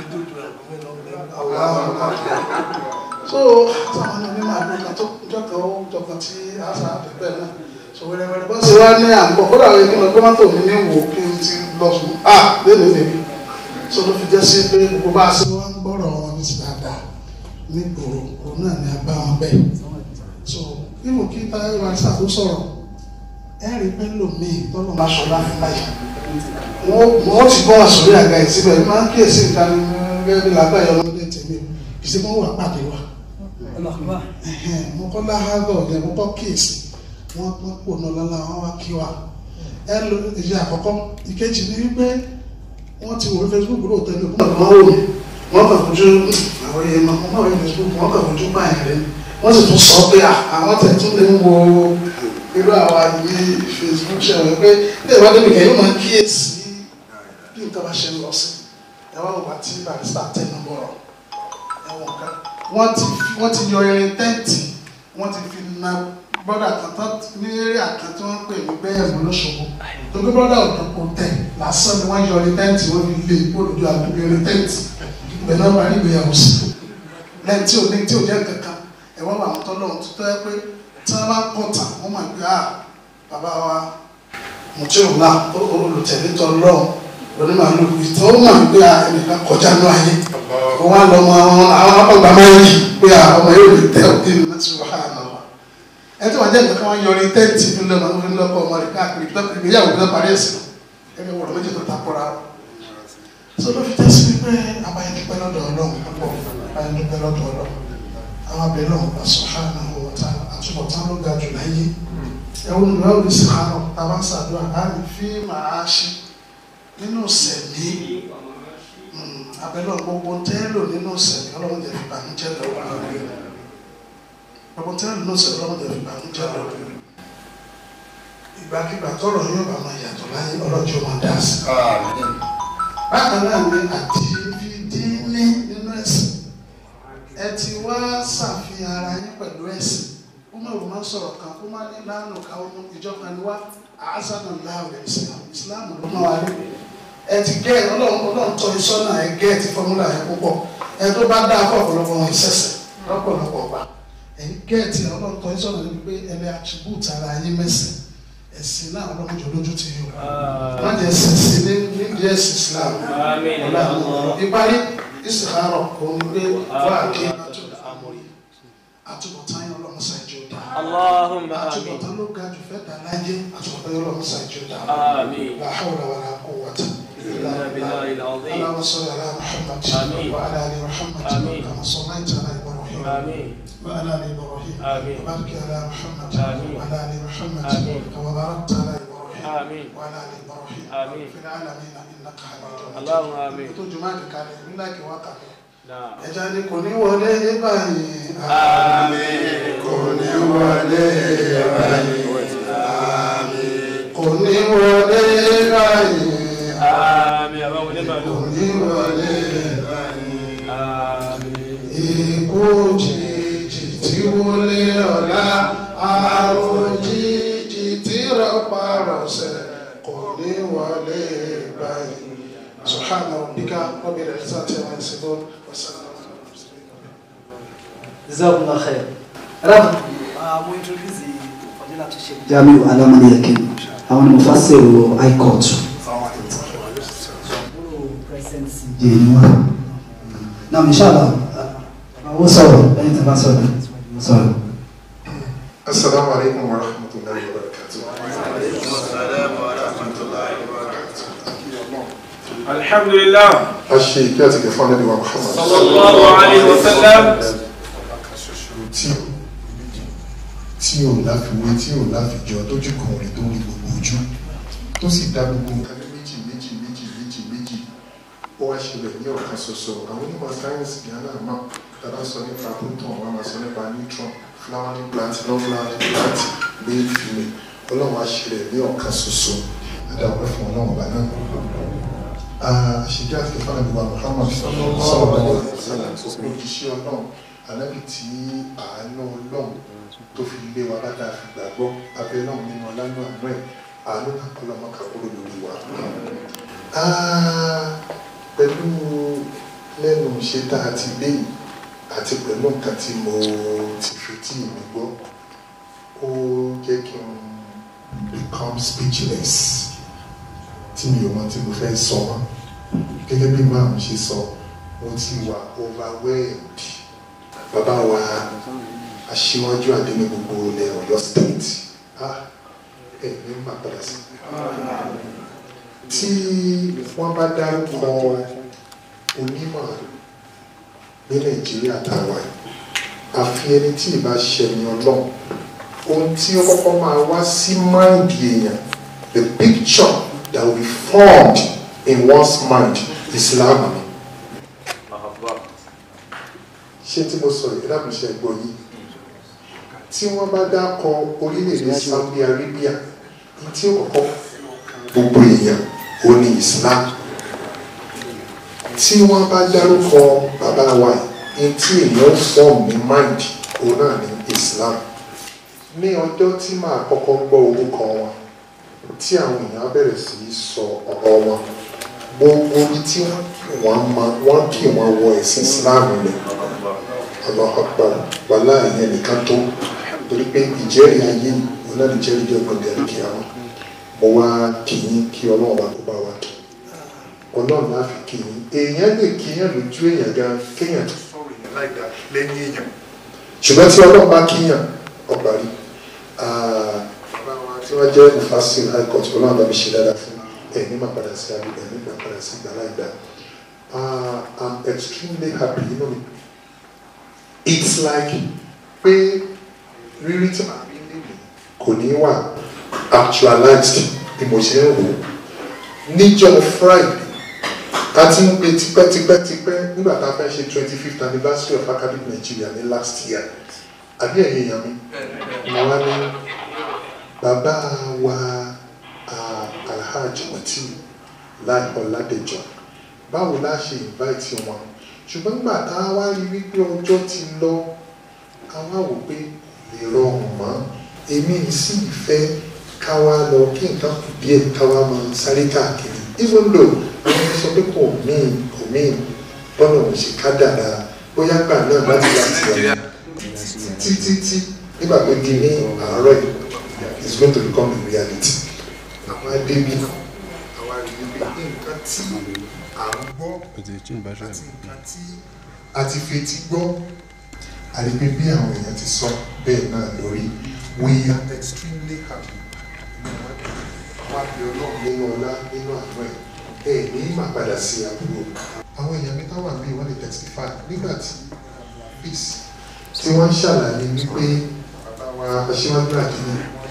so táwọn ọmọ mímọ àgbẹ̀kan tó jọkàn ó jọkàn tí a sá àbẹ̀bẹ̀ náà so wẹ́rẹ́wẹ́rẹ́ bọ́sẹ̀ wá ní àgbọ̀ kódà àwọn ìkíni ọgbọ́n mọ́tò mi ní wò kí n ti lọ sùn à lélẹ̀ lèmi so ló fi jẹ́ sí pé gbogbo bá a ṣe wọ́n ń gbọ́rọ̀ wọn ní ti dáadáa ní gbòòrò òun náà ni a bá wọn bẹ́ẹ̀ so nínú kí táyé wa ṣàkóso sọ̀rọ̀ ẹ rí pé lòmíì tọ́lọ̀ máa sọ láfún láyé wọ́n ti bọ́ àsọ̀rí àga ìsíbẹ̀ máa ń kíyèsí nǹkan gẹ́gẹ́ bí làbáyọ̀ ọmọdé tèmi kì í sí mọ́ wà pàdé wa mo kọ́ láhàgọ̀ ọ̀gẹ̀ mo kọ́ kíyèsí wọ́n pọ́n pò náà lọ́la wọ́n wá kí wa ẹ lo èyí àkọ́kọ́ ìkejì ni wípé wọ́n ti wò ní Facebook ló tẹ̀lé òkú náà wọ́n wò mí wọ́n kàn fojú àwọn èèyàn máa wọ́n wò ní Facebook wọ́n kàn fojú báyìí rẹ̀ wọ́n sì tún sọ pé àwọn tẹ̀tún lè ń wo irú àwa yìí Facebook ṣe wọ́n pé bí ìwà débi kẹ́yìn máa kíyèsí bí nǹkan bá ṣe ń lọ sí ẹ wá wà tí barista tẹnu bọ̀rọ̀ ẹ̀wọ̀n kan wọ́n ti wọ́n ti yọ irin tẹ́ǹtì wọ́n ti fi na bọ́dà kan tán ní eré àkàn tí wọ́n ń pè ní bẹ́ẹ̀ mú lọ́sọ̀gbọ̀ tó gbé bọ́dà ọ̀dọ́ kò tẹ̀ lásán ni wọ́n yọ irin tẹ́ǹtì wọ́n fi lé olùdó àdúgbò irin tẹ́ǹtì ìgbẹ́ náà parí ìgbéyàwó sí lẹ́yìn tí ò ní tí ò jẹ́ kankan ẹ̀wọ́n wà wọ́n tọ́lọ́ tó tọ́ ẹ pé tí wọ́n bá kọ̀ tà wọ́n mọ̀ pé ah bàbá wa mùtíọ̀lá olùtẹ̀lé tọ́lọ́ onímọ̀lú ìtọ́ ó mọ̀ pé ẹnìkan kọjá ní ayé wọ́n wá lọ́mọ àwọn ọgbà máa ń yí pé ọmọ yóò lè tẹ́ òkè ní láti wà á nà wá. ẹ tí wọ́n jẹ́ nǹkan wọn yọrí tẹ́ǹtì fún lọ́mọ fún lọ́kọ̀ ọmọ rẹ̀ káàkiri ìgbéyàwó tó parí ẹ̀sìn ẹgbẹ́ wọ̀rọ̀ méjì tó takora wọn. sọ ló fi jẹ́ sí pé àbáyé dúpẹ́ lọ́dọ̀ ọlọ́run púpọ̀ àbáyé dúpẹ́ lọ́dọ̀ ọlọ́run àwọn abẹ́lẹ́ ọ̀hún subhanahu wa ta'ala àtúbọ̀tán ló ga jù láyé ẹ̀wọ̀n ìlú ọ̀hún sì hàn ọ́ tàbá sàdúrà á ní fí màá ṣe nínú sẹ̀mí abẹ́lẹ́ gbogbo tẹ́lò nínú sẹ̀mí ọlọ́run jẹ́ ìbànújẹ́ lọ́wọ́ gbogbo tẹ́lò nínú sẹ̀mí ọlọ́run jẹ́ ìbànújẹ́ lọ́wọ́ ìgbàkigbà tọrọ yóò bá máa yàtọ̀ láyé ọlọ́jọ́ máa dá sí. bákan náà ni àti fìdí ní nínú ẹ̀sìn ẹ ti wá ṣàfihàn ara yín pẹ̀lú ẹ̀sìn ó máa wò máa sọ̀rọ̀ kan kó má ní lánàá káwọn ìjọba ni wá àásánà láàrẹ̀ islam islam ló máa wà ní. ẹ ti gẹ́ ọlọ́run ọlọ́run tọ́ ìsọ́nà ẹ gẹ́ ẹ ti fọ́múlà ẹ púpọ̀ ẹ tó bá dáa fún ọ̀pọ̀lọpọ̀ wọn ìṣẹ̀ṣẹ̀ lọ́pọ̀lọpọ̀ gbà ẹ gẹ́ ẹ ti ọlọ́run tọ́ ìsọ́nà ní pé ẹ lè attribute ara yín mẹ́sìn ẹ̀sìn náà ọlọ́run jọ lójú ti yín o má jẹ́ ẹ̀sìn sí ní nídìí ẹ̀sìn islam ọlọ́run ìparí ìsìkárọ̀ kò ní pé wà á kí àtúbọ̀tán yẹn ọlọ́run ṣàìjọ dá. Allahumma amin. àtúbọ̀tán ló ga jù fẹ́ dá láyé àtúbọ̀tán yẹn ọlọ́run ṣàìjọ dá. Amin. la hawla wala quwwata إلا بالله العظيم. اللهم صل على محمد آمين. وعلى ال محمد آمين. كما صليت على ابراهيم آمين. وعلى ال ابراهيم آمين. وبارك على محمد آمين. وعلى ال محمد آمين. كما باركت على ابراهيم آمين. وعلى ال ابراهيم آمين. في العالمين انك حميد مجيد اللهم آمين. tó jùmọ̀ àkàkálẹ̀ nígbà kí wọ́n kà mí نعم. ẹja ni kò ní wọlé báyìí. Àmín. kò ní wọlé báyìí. Àmín. kò ní wọlé báyìí. آمين يا رب لما kò ní wọlé báyìí. آمين. ikú òjijì tí wọlé ọ̀la àrùn jíjì tí rọpa rọ̀ṣẹ̀ kò ní wọlé báyìí. سبحان ربك رب العزة عما يصفون وسلام على المرسلين جزاكم الله خير رب mo introduce fadila to sheikh jamiu alamani yakin àwọn ni mo fà sèrò high court president jẹ ni wọn náà inshallah àwọn sọ̀rọ̀ lẹ́yìn tí a bá sọ̀rọ̀ sọ̀rọ̀. السلام عليكم ورحمة الله وبركاته الحمد لله الشيء كاتب فان نبي محمد صلى الله عليه وسلم tí ò tí ò láfiwé tí ò láfijọ tójú kan rìn tó rí gbogbo ojú tó sì dá gbogbo nǹkan ní méjì méjì méjì méjì méjì ó wá ṣẹlẹ̀ ní ọ̀kan ṣoṣo àwọn onímọ̀ sáyẹ́nsì gánà máa tàbá sọ nípa proton wọn máa sọ nípa neutron flowering plant non-flowering plant male female ọlọ́run á ṣẹlẹ̀ ní ọ̀kan ṣoṣo adáwọ̀ fún ọlọ́run bá náà àṣìjá àti kẹfà nàbí wa Muhammad sọ̀rọ̀ bá wọn òjíṣẹ́ ọlọ́run ànábì tí àánú ọlọ́run tó fi lé wa bá dáa fi gbàgbọ́ abẹ́ náà nínú ọlánú àánú ẹ̀ àánú náà kọ́ lọ́mọ kàkúrò lórí wa. Ah, pẹ̀lú lẹ́nu ṣe tá a ti gbé yìí àti pẹ̀lú nǹkan tí mo ti fi tí mi gbọ́ ó jẹ́ kí n become speechless tí mi ò mọ tí mo fẹ́ sọ mọ́ gẹ́gẹ́ bí màá ṣe sọ mo ti wà overwhelmed bàbá wa aṣíwájú àdéhùn gbogbo ilẹ̀ Ọ̀yọ́ state ah ẹ ní má padà sí. tí wọ́n bá dárúkọ onímọ̀ ní Nàìjíríà táwa yìí àfi ẹni tí ì bá ṣẹ̀yìn ọlọ́run ohun tí ó kọ́kọ́ máa wá sí máìndì èèyàn the picture that will be formed in one's mind Islam ni ṣé tí mo sọ yìí láti ṣe gbọ́ yìí tí wọ́n bá dákọ orílẹ̀-èdè Saudi Arabia ní tí ó kọ́kọ́ gbogbo èèyàn ó ní Islam tí wọ́n bá dárúkọ bàbá wa yìí tí èèyàn fọ́ọ̀mù ní mind òun náà ní Islam ní ọjọ́ tí màá kọ́kọ́ gbọ́ orúkọ wọn tí àwọn èèyàn bẹ̀rẹ̀ sí í sọ ọ̀rọ̀ wọn gbogbo ibi tí wọ́n mọ wọ́n kì wọ́n wọ ẹ̀sìn Islam rẹ̀ Allahu Akbar wàhálà ìyẹn nìkan tó torí pé ìjẹ́rìí ayé òun náà ní jẹ́rìí jẹ́ ọgbọ̀n dẹ̀rẹ̀ kí àwọn mo wá kì í kí ọlọ́run bá kó bá wa kí ọlọ́run náà fi kí yín èèyàn lè kíyàn lójú èèyàn gan kéèyàn tó sọ̀rọ̀ èèyàn láì dá lẹ́yìn èèyàn ṣùgbọ́n tí ọlọ́run bá kíyàn ọgbà rí tí wọ́n jẹ́ ìfàsíl high court ọlọ́run bá mi ṣe dáadáa fún ẹ̀mí máa padà sí abúlé ẹ̀mí máa padà sí ìgbà láì dá I'm extremely happy you know it's like pé rírí tí màá rí níbi kò ní wà actualized bí mo ṣe ń rò níjọ́ Friday a ti ń pe tipẹ́tipẹ́tipẹ́ nígbà tá a fẹ́ ṣe twenty fifth anniversary of academic Nigeria ní last year àbí ẹ̀yin èèyàn mi mo wá ní bàbá wa Alhaji Mutiu Lai Ọládẹjọ báwo la ṣe invite wọn ṣùgbọ́n gbà tá a wá rí wípé ọjọ́ ti lọ a wá wò pé lè rọrùn mọ́ èmi sì fẹ́ ká wá lọ kí nǹkan kù díẹ̀ ká wá máa sáré káàkiri even though àwọn ẹni sọ pé kò míì kò míì bọ́nà ò ṣe ká dára bóyá gbà náà láti láti wà títí tí nígbà tó di ní àárọ̀ yìí it's going to become a reality àwọn adébí àwọn àríwí nǹkan tí à ń gbọ́ àti nǹkan tí a ti fetí gbọ́ àríwí bí àwọn èèyàn ti sọ bẹ́ẹ̀ náà lórí we are extremely happy wá bí ọlọ́run nínú ọlá nínú àánú ẹ̀ ẹ̀ ní mà padà sí àbúrò àwọn èèyàn mi táwọn àbí wọ́n lè testify nígbà tí peace tí wọ́n ń ṣàlàyé wípé bàbá wa aṣíwájú àdínní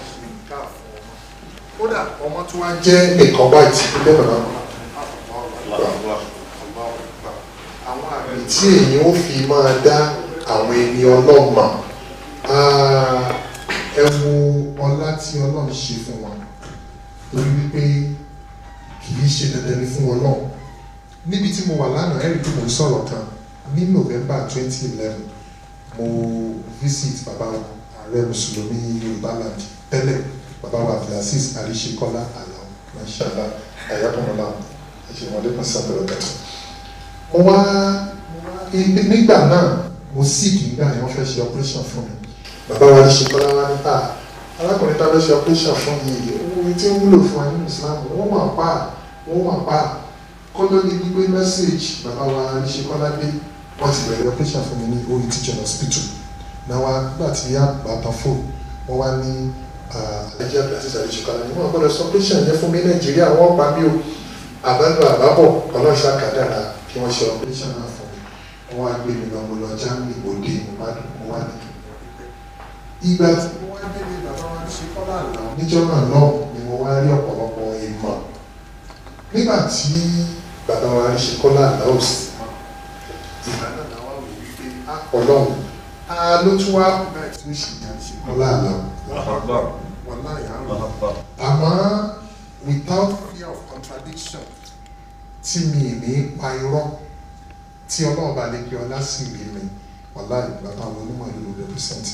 kódà ọmọ tí wọ́n jẹ́ nìkan báyìí tí bẹ́ẹ̀ bàbá àwọn àmì tí èyí ó fi máa dá àwọn ẹni ọlọ́mọ ẹ wo ọlá tí ọlọ́run ṣe fún wọn torí wípé kì í ṣe dandan ni fún wọn náà níbi tí mo wà lánàá ẹ̀rí tí mo ń sọ̀rọ̀ kan ní November twenty eleven mo visit bàbá ààrẹ mùsùlùmí Yorùbá land tẹ́lẹ̀ bàbá wa Abdulaziz Àríṣekọ́lá àlọ́ mashallah ayakunla ẹ̀ṣẹ̀wọ̀n kan sábẹ̀rẹ̀ kẹtù. mo wá nígbà náà mo sick nígbà yẹn wọ́n fẹ́ ṣe operation fún mi bàbá wa Àríṣekọ́lá wá ní ta alákùnrin tá a fẹ́ ṣe operation fún yìí owó tí ń wúlò fún wa nínú Islam wọ́n wà pa wọ́n wà pa kó ló ní gbígbé message bàbá wa Àríṣekọ́lá dé wọ́n ti bẹ̀rẹ̀ operation fún mi ní orí teaching hospital náà wá nígbà tí yá bàtà fóònù wọ́n wá ní àlejò àti àlejòkàlà ni wọ́n gbọ́dọ̀ sọ operation yẹn fún mi Nàìjíríà wọ́n pa mí o àbálò àbábọ̀ ọlọ́ṣà kàdára kí wọ́n ṣe operation náà fún mi wọ́n wá gbé mi lọ mo lọ Germany mo dé mo bá dùn mo wá ní. ìgbà tí mo wá délé bàbá wa ṣe kọ́lá àná níjọ́ náà náà ni mo wá rí ọ̀pọ̀lọpọ̀ ìmọ̀ nígbà tí bàbá wa ṣe kọ́lá àná ò sí ìgbà náà làwọn wò wípé ọlọ́run a ló tún wá bẹ́ẹ̀ tí ó ṣì yà ṣe kọ́lá àná wọn náà yà ń lọ àmọ́ without fear of contradiction tí mi ní pa irọ́ tí ọlọ́run bá lè pe ọlá sí rí mi wàlá ìgbà táwọn onímọ̀ ìlú represent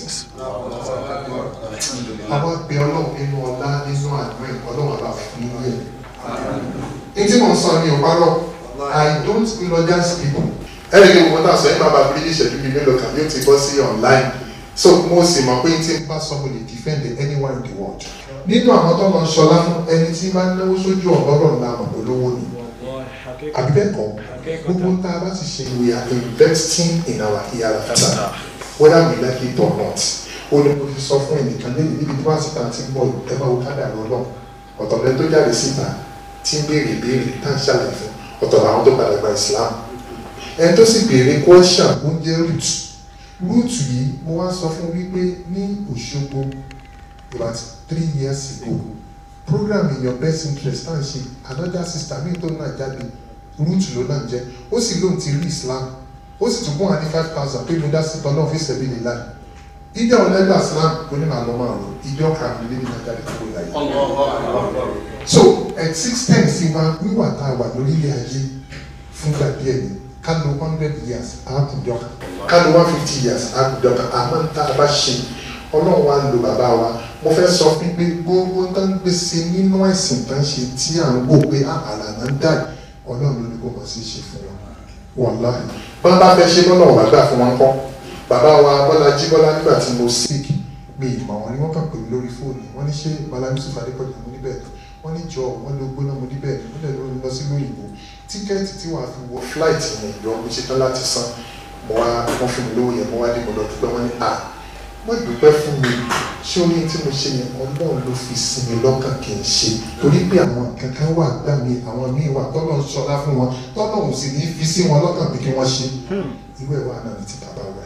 àwọn abẹ ọlọ́run nínú ọlá nínú àánú ẹ̀ ọlọ́run àbá fún yẹn ní tí mo ń sọ ní ọ̀párọ̀ I don't eulogize people ẹnì kí gbogbo náà sọ yín bàbá bí ìṣẹ́jú bíi mélòó kan yóò ti bọ́ sí online so mo sì mọ̀ pé tí n bá sọ mo lè defend anyone in the world nínú àwọn tó lọ ṣọlá fún ẹni tí máa ń náwó sójú ọ̀rọ̀ ńlá àmọ̀ olówó ni àbí bẹ́ẹ̀ kọ́ gbogbo tá a bá ti ṣe we are investing in our hereafter whether we like it or not ó ní mo ti sọ fún ẹnìkan lẹ́yìn níbi tí wọ́n ti ta ti ń bọ̀ ẹ máa wo kádà lọ lọ ọ̀tọ̀ lẹ́ni tó jáde síta tí ń béèrè béèrè tá à ń ṣàlàyé fún ọ̀tọ̀ làwọn tó padà gba Islam ẹni tó sì béèrè question oúnjẹ root root yìí mo wá sọ fún wípé ní Òṣogbo about three years ago program in your best interest tá à ń ṣe another sister mi tó náà jáde root ló náà jẹ ó sì lóun ti rí Islam ó sì tún fún wa ní five thousand pé mo dá sí tọ́lọ́ fi ṣẹ̀bi lè láì ìjọ ọlẹ́gbà Islam kò ní màá lọ máa rò ìjọ kàmí lé nínú ajáde kúrò láyé. so existence wa wíwà tá a wà lórílẹ̀ ayé fúngbà díẹ̀ ni ká lo hundred years àákùnjọ kan ká lo one fifty years àákùnjọ kan àmọ́ ń tá a bá ṣe ọlọ́run wa lo bàbá wa mo fẹ́ sọ fún pé gbogbo tó ń gbèsè nínú ẹ̀sìn tó ń ṣe tí à ń wò pé àlà náà ń dà ọlọ́run ló ní kó mọ̀ sí ṣe fún wọn wàláhì bọ́n bá fẹ́ ṣe lọ́nà ọ̀gá gbà fún wọn kọ́ bàbá wa bọ́lá jíbọ́lá nígbà tí mo sick mi ìmọ̀ wọn ni wọ́n kàn pè mí lórí fóònù wọ́n ní ṣé bọ́lá yusuf adépọ̀jù mo níbẹ̀ ni wọ́n ní jọ wọ́n ló gbóná mo níbẹ̀ ni wọ́n lè lọ lọ sí lóyìnbó tíkẹ́ẹ̀tì tí wàá fi wọ flight yẹn ìjọ mo ṣetán láti san mo wá wọ́n fún mi lówó yẹn mo wá dé mo lọ dúpẹ́ wọ́n ní à wọ́n dúpẹ́ fún mi ṣé orí tí mo ṣe yẹn ọlọ́run ló fi sí mi lọ́kàn kì í ṣe torí pé àwọn kankan wà gbà mí àwọn míì wà tọ́lọ̀ ń ṣọlá fún wọn tọ́lọ̀ ń sì ní fi sí wọn lọ́kàn pé kí wọ́n ṣe irú ẹ̀ wà náà ní ti bàbá wa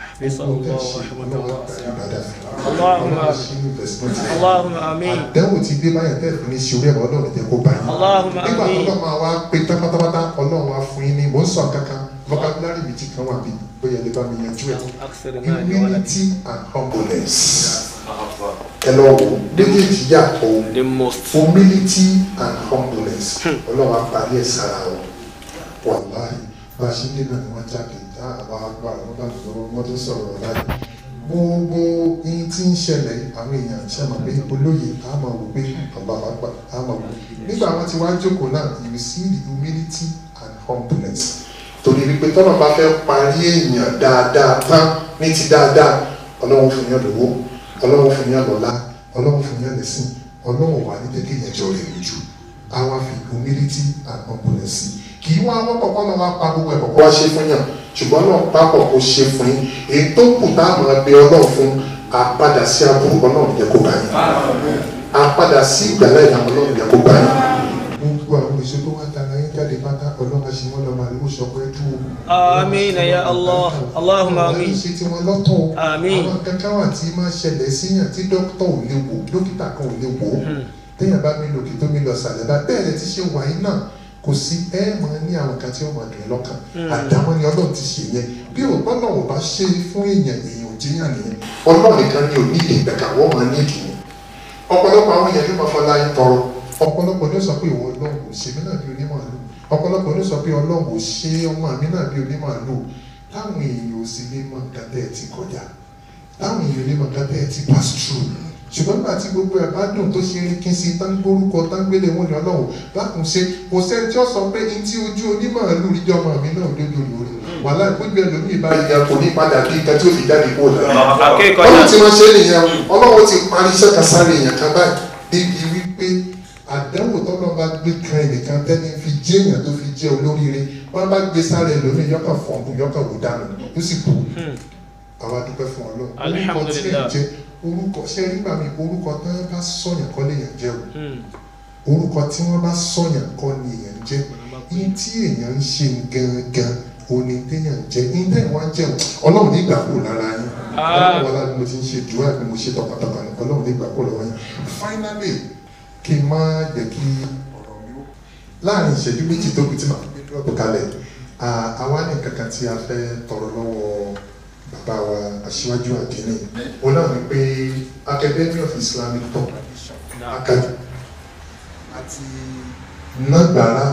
Allahumma amin. àdánwò ti dé báyìí tẹ́ fún ní ṣe orí ẹ̀rọ ọlọ́run jẹ́ kó báyìí Allahumma nígbà tó amin. lọ́ máa wá pé pátápátá ọlọ́run wá fún yín ní mò ń sọ kankan vocabulary mi ti kan wà bí bóyá lè bá mi yanjú ẹ̀ humility and humbleness ẹ lọ wò méjèèjì yàtọ̀ humility and humbleness ọlọ́run á parí ẹ̀ sára wọn wàláhì bá a ṣe ń dènà ni wọ́n jáde tá àwọn àgbà wọn bá lọ wọ́n tó sọ̀rọ̀ láyé gbogbo ihun tí ń ṣẹlẹ̀ àwọn èèyàn ṣe mọ̀ pé olóye á máa wò pé bàbá wa gbà á máa wò nígbà wọn ti wá jókòó náà you see the humility and humbleness torí wípé tọ́nà bá fẹ́ parí èèyàn dáadáa tán ní ti dáadáa ọlọ́run fún yàn lówó ọlọ́run fún yàn lọ́lá ọlọ́run fún yàn lẹ́sìn ọlọ́run wà ní tẹ́kẹ́ yẹn jọ rẹ̀ lójú àwa fi humility and humbleness kì í wá wọ́n kọ̀ọ̀kan náà wá pa gbogbo ẹ̀ kọ̀ọ̀kan wá ṣe fún yàn ṣùgbọ́n náà pápọ̀ kó ṣe fún yín èyí tó kù tá a máa bẹ ọlọ́run fún àpadà sí aburú ọlọ́run jẹ́ kó bá yín àpadà sí ìgbàlá ìlànà ọlọ́run jẹ́ kó bá yín. gbogbo àwọn èso tó wá tara yín jáde pátá ọlọ́run àṣẹ wọn lọ́ọ́ máa lówó sọpọ́ ẹ dúró. Amin ya Allah. Allahumma amin. ṣe tí wọn lọ́tọ̀ o. Àmín. àwọn kankan wà tí máa ṣẹlẹ̀ síyàn tí dókítà ò lè wò dókítà kan ò lè wò ó. téèyàn bá mi lòkè tó mi lọ sàlẹ̀ bá bẹ́ẹ̀ lẹ ti ṣe wàyí náà kò sí ẹ mọ ní àwọn kan tí ó máa dùn ẹ́ lọ́kàn Mm. àdámọ́ ni ọlọ́run ti ṣe yẹn bí ò gbọ́dọ̀ ò bá ṣe fún èèyàn èèyàn ò jẹ́yàn nìyẹn ọlọ́run nìkan ni ò ní ìdè ìgbẹ́ka wọ́n máa ní ìdùnnú ọ̀pọ̀lọpọ̀ àwọn èèyàn ló máa fọlá yín tọrọ ọ̀pọ̀lọpọ̀ ló sọ pé ìwọ ọlọ́run ò ṣe mí náà bí onímọ̀ọ́lù ọ̀pọ̀lọpọ̀ ló sọ pé ọlọ́run ò ṣe ọmọ mi náà bí onímọ̀ọ́lù táwọn èèyàn ò sì lè mọ nǹkan tẹ́ ẹ ti kọjá táwọn èèyàn lè mọ nǹkan tẹ́ ẹ ti pass through ṣùgbọ́n nígbà tí gbogbo ẹ̀ bá dùn tó ṣe rí kí n sí tán gbórúkọ tán gbélé wọn ní ọlọ́run lákùn ṣe kò sẹ́ni tí ó sọ pé ní tí ojú onímọ̀ọ́lù rí ọmọ mi náà lójú lórí wàhálà ìpínlẹ̀ ẹlòmíì bá yẹ kò ní padà bí nǹkan tí ó fi jáde kó lọ. Akẹ́kọ̀ọ́ ọlọ́run tí wọ́n ṣe nìyẹn ọlọ́run ti parí iṣẹ́ kan sáré èèyàn kan báyìí débi wípé àdánwò tọ́lọ́ bá gbé kan ẹnìkan tẹ́ni fi jẹ́ èèyàn tó fi jẹ́ olóríire wọ́n bá gbé sáré ẹlòmíì yọkàn fọ̀ọ̀kù yọkàn wò dànù ó sì kú àwa dúpẹ́ fún ọlọ́run orúkọ tí ẹ̀ Alhamdulillah. jẹ́ orúkọ ṣé nígbà mi orúkọ tí wọ́n bá sọ̀yàn kọ́ lèèyàn jẹ́ o orúkọ tí wọ́n bá sọ̀yàn kọ́ ni èèyàn jẹ́ ní tí èèyàn ń ṣe gangan òní téèyàn jẹ́ ní téèyàn wá jẹ́ o ọlọ́run ní ìgbà kúrò lára yín ọlọ́run wọlé bí mo ti ń ṣe jù ẹ́ bí mo ṣe tọkàntọkàn ní ọlọ́run ní ìgbà kúrò lọ́wọ́ yín finally kí n má jẹ́ kí ọ̀rọ̀ mi ó láàrin ìṣẹ́jú méjì tó kù tí màá gbé dúró kalẹ̀ à- àwa ní kankan tí a fẹ́ tọrọ lọ́wọ́ bàbá wa aṣíwájú àdínní òun náà ni pé academy of islamic thought academy àti nàgbàrá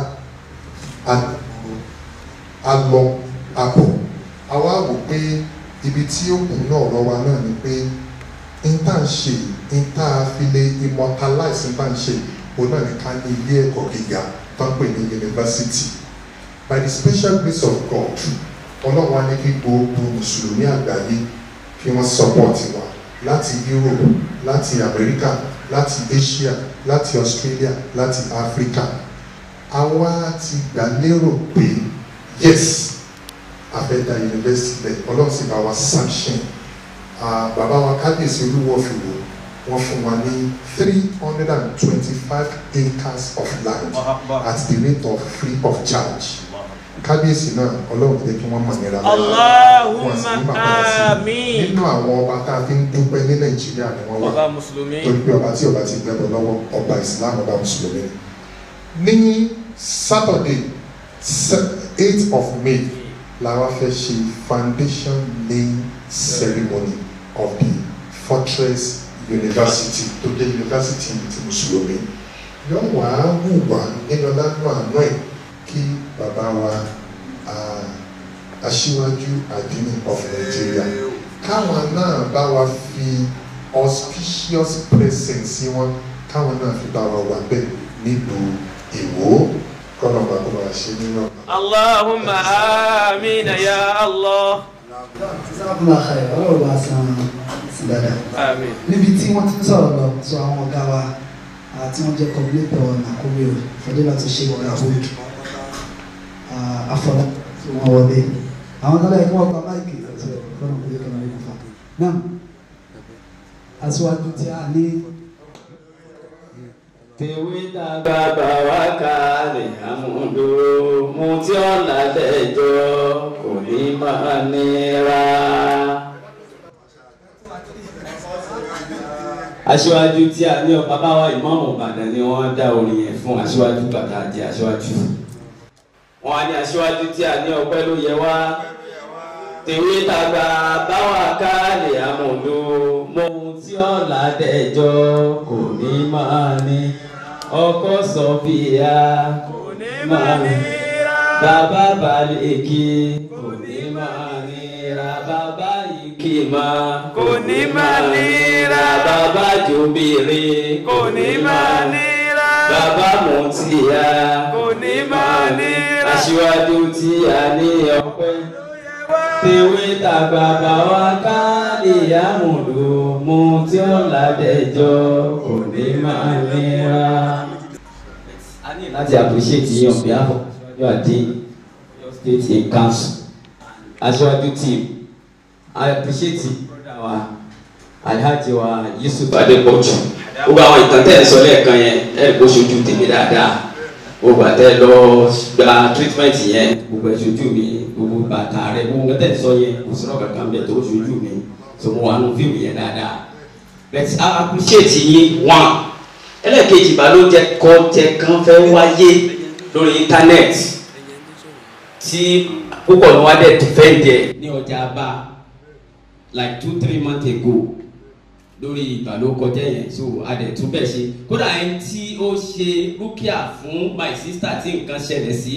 àdúgbò alọ àbọ̀ àwa wò pé ibi tí ó kù náà ọ̀rọ̀ wa náà ni pé n tá n ṣe n tá a fi lè immortalize n tá n ṣe òun náà ni ká ní ilé ẹ̀kọ́ gíga tó ń pè ní university by the special grace of God ọlọ́run wa ní kí gbogbo mùsùlùmí àgbáyé kí wọ́n support wa láti Europe láti America láti Asia láti Australia láti Africa àwa ti gbà lérò pé yes àfẹ́dá university bẹ́ẹ̀ ọlọ́run sì bá wa sanction Ah, bàbá wa kábíyèsí olúwo fìwò wọ́n fún wa ní three hundred and twenty-five acres of land at the rate of free of charge kábíyèsí náà ọlọ́run jẹ́ kí wọ́n mọ̀ nira Allahumma amin. nínú àwọn ọba tá a fi ń dúpẹ́ ní nàìjíríà ni wọ́n wà Ọba Mùsùlùmí. torí pé ọba tí ọba ti gbẹ́bọ̀ lọ́wọ́ ọba islam ọba mùsùlùmí ni ní saturday eight of may làwọn fẹ́ ṣe foundation laying ceremony of the fortress university tó jẹ́ university ti mùsùlùmí yóò wá wùwà nínú lánàá àná ẹ̀ kí bàbá wa ah, aṣíwájú àdínì of Nigeria káwọn náà bá wa fi auspicious presence wọn káwọn náà fi bá wa wà bẹ́ẹ̀ nílùú Ìwó kọ́nà bàbá wa ṣe nínú ọ̀nà. اللهم آمين يا الله sábà àkàrẹ ọlọ́run bá san sí dáadáa. آمين níbi tí wọ́n ti ń sọ̀rọ̀ lọ sọ àwọn ọ̀gá wa àti wọ́n jẹ́ kọ́bílẹ́tọ̀ nàkúrẹ́ o fọdúlà tó ṣe wọ̀rà hood afọlá tí wọ́n wọlé àwọn tó lẹ́yìn kí wọ́n gba máìkì ọ̀tọ̀ fọ́nà kúlẹ̀ kan lórí kọfà náà aṣíwájú tí a ní tèwé dàgbà bá wa kalẹ̀ àmúdò mu tí ọ̀là dẹjọ́ kò ní máa nira. aṣíwájú tí a ní ọba bá wa ìmáàmù Ìbàdàn ni wọ́n dá orin yẹn fún aṣíwájú bàtà àti aṣíwájú. wọ́n á ní aṣíwájú tí a ní ọpẹ́ ló yẹ wá tèwé dàgbà bá wa kalẹ̀ àmúdò mu tí ọ̀là dẹjọ́ kò ní máa ní ọkọ sọfìyà kò ní máa ní bàbá balẹ̀kì kò ní máa nira bàbá ìkìmà kò ní máa nira bàbá jòbìrì kò ní máa nira bàbá mùtìyà kò ní máa nira aṣíwájú tí a ní ọpẹ́ tèwé tàgbà bá wa ká ìyàmùdù mu tí ó ládẹjọ́ kò ní máa nira. a ní láti appreciate yín on behalf of your team your state in council aṣáájú team i appreciate brother wa alhaji wa yusuf adepoju gbogbo àwọn ìtàn tẹ́ ẹ̀ sọ lẹ́ẹ̀kan yẹn ẹ̀ kó ṣojú tèmi dáadáa gbogbo àtẹ lọ gba treatment yẹn gbogbo ẹ̀ ṣojú mi gbogbo bàtà rẹ gbogbo nǹkan tẹ́ ẹ̀ sọ yẹn kò sọ̀rọ̀ kankan bẹ̀ tó ṣojú mi so mo wà nù fíìmù yẹn dáadáa but i appreciate yín one ẹlẹ́ẹ̀kejì ìbálòjẹ kọ́jẹ kan fẹ́ wáyé lórí internet tí púpọ̀ ní wàá dẹ̀ defend ẹ̀ ní ọjà bá like two three months ago lórí ìbálòkọjẹ yẹn so adẹ̀ tún bẹ̀ ṣe kódà ẹni tí ó ṣe rúkìá fún my sister tí nǹkan ṣẹlẹ̀ sí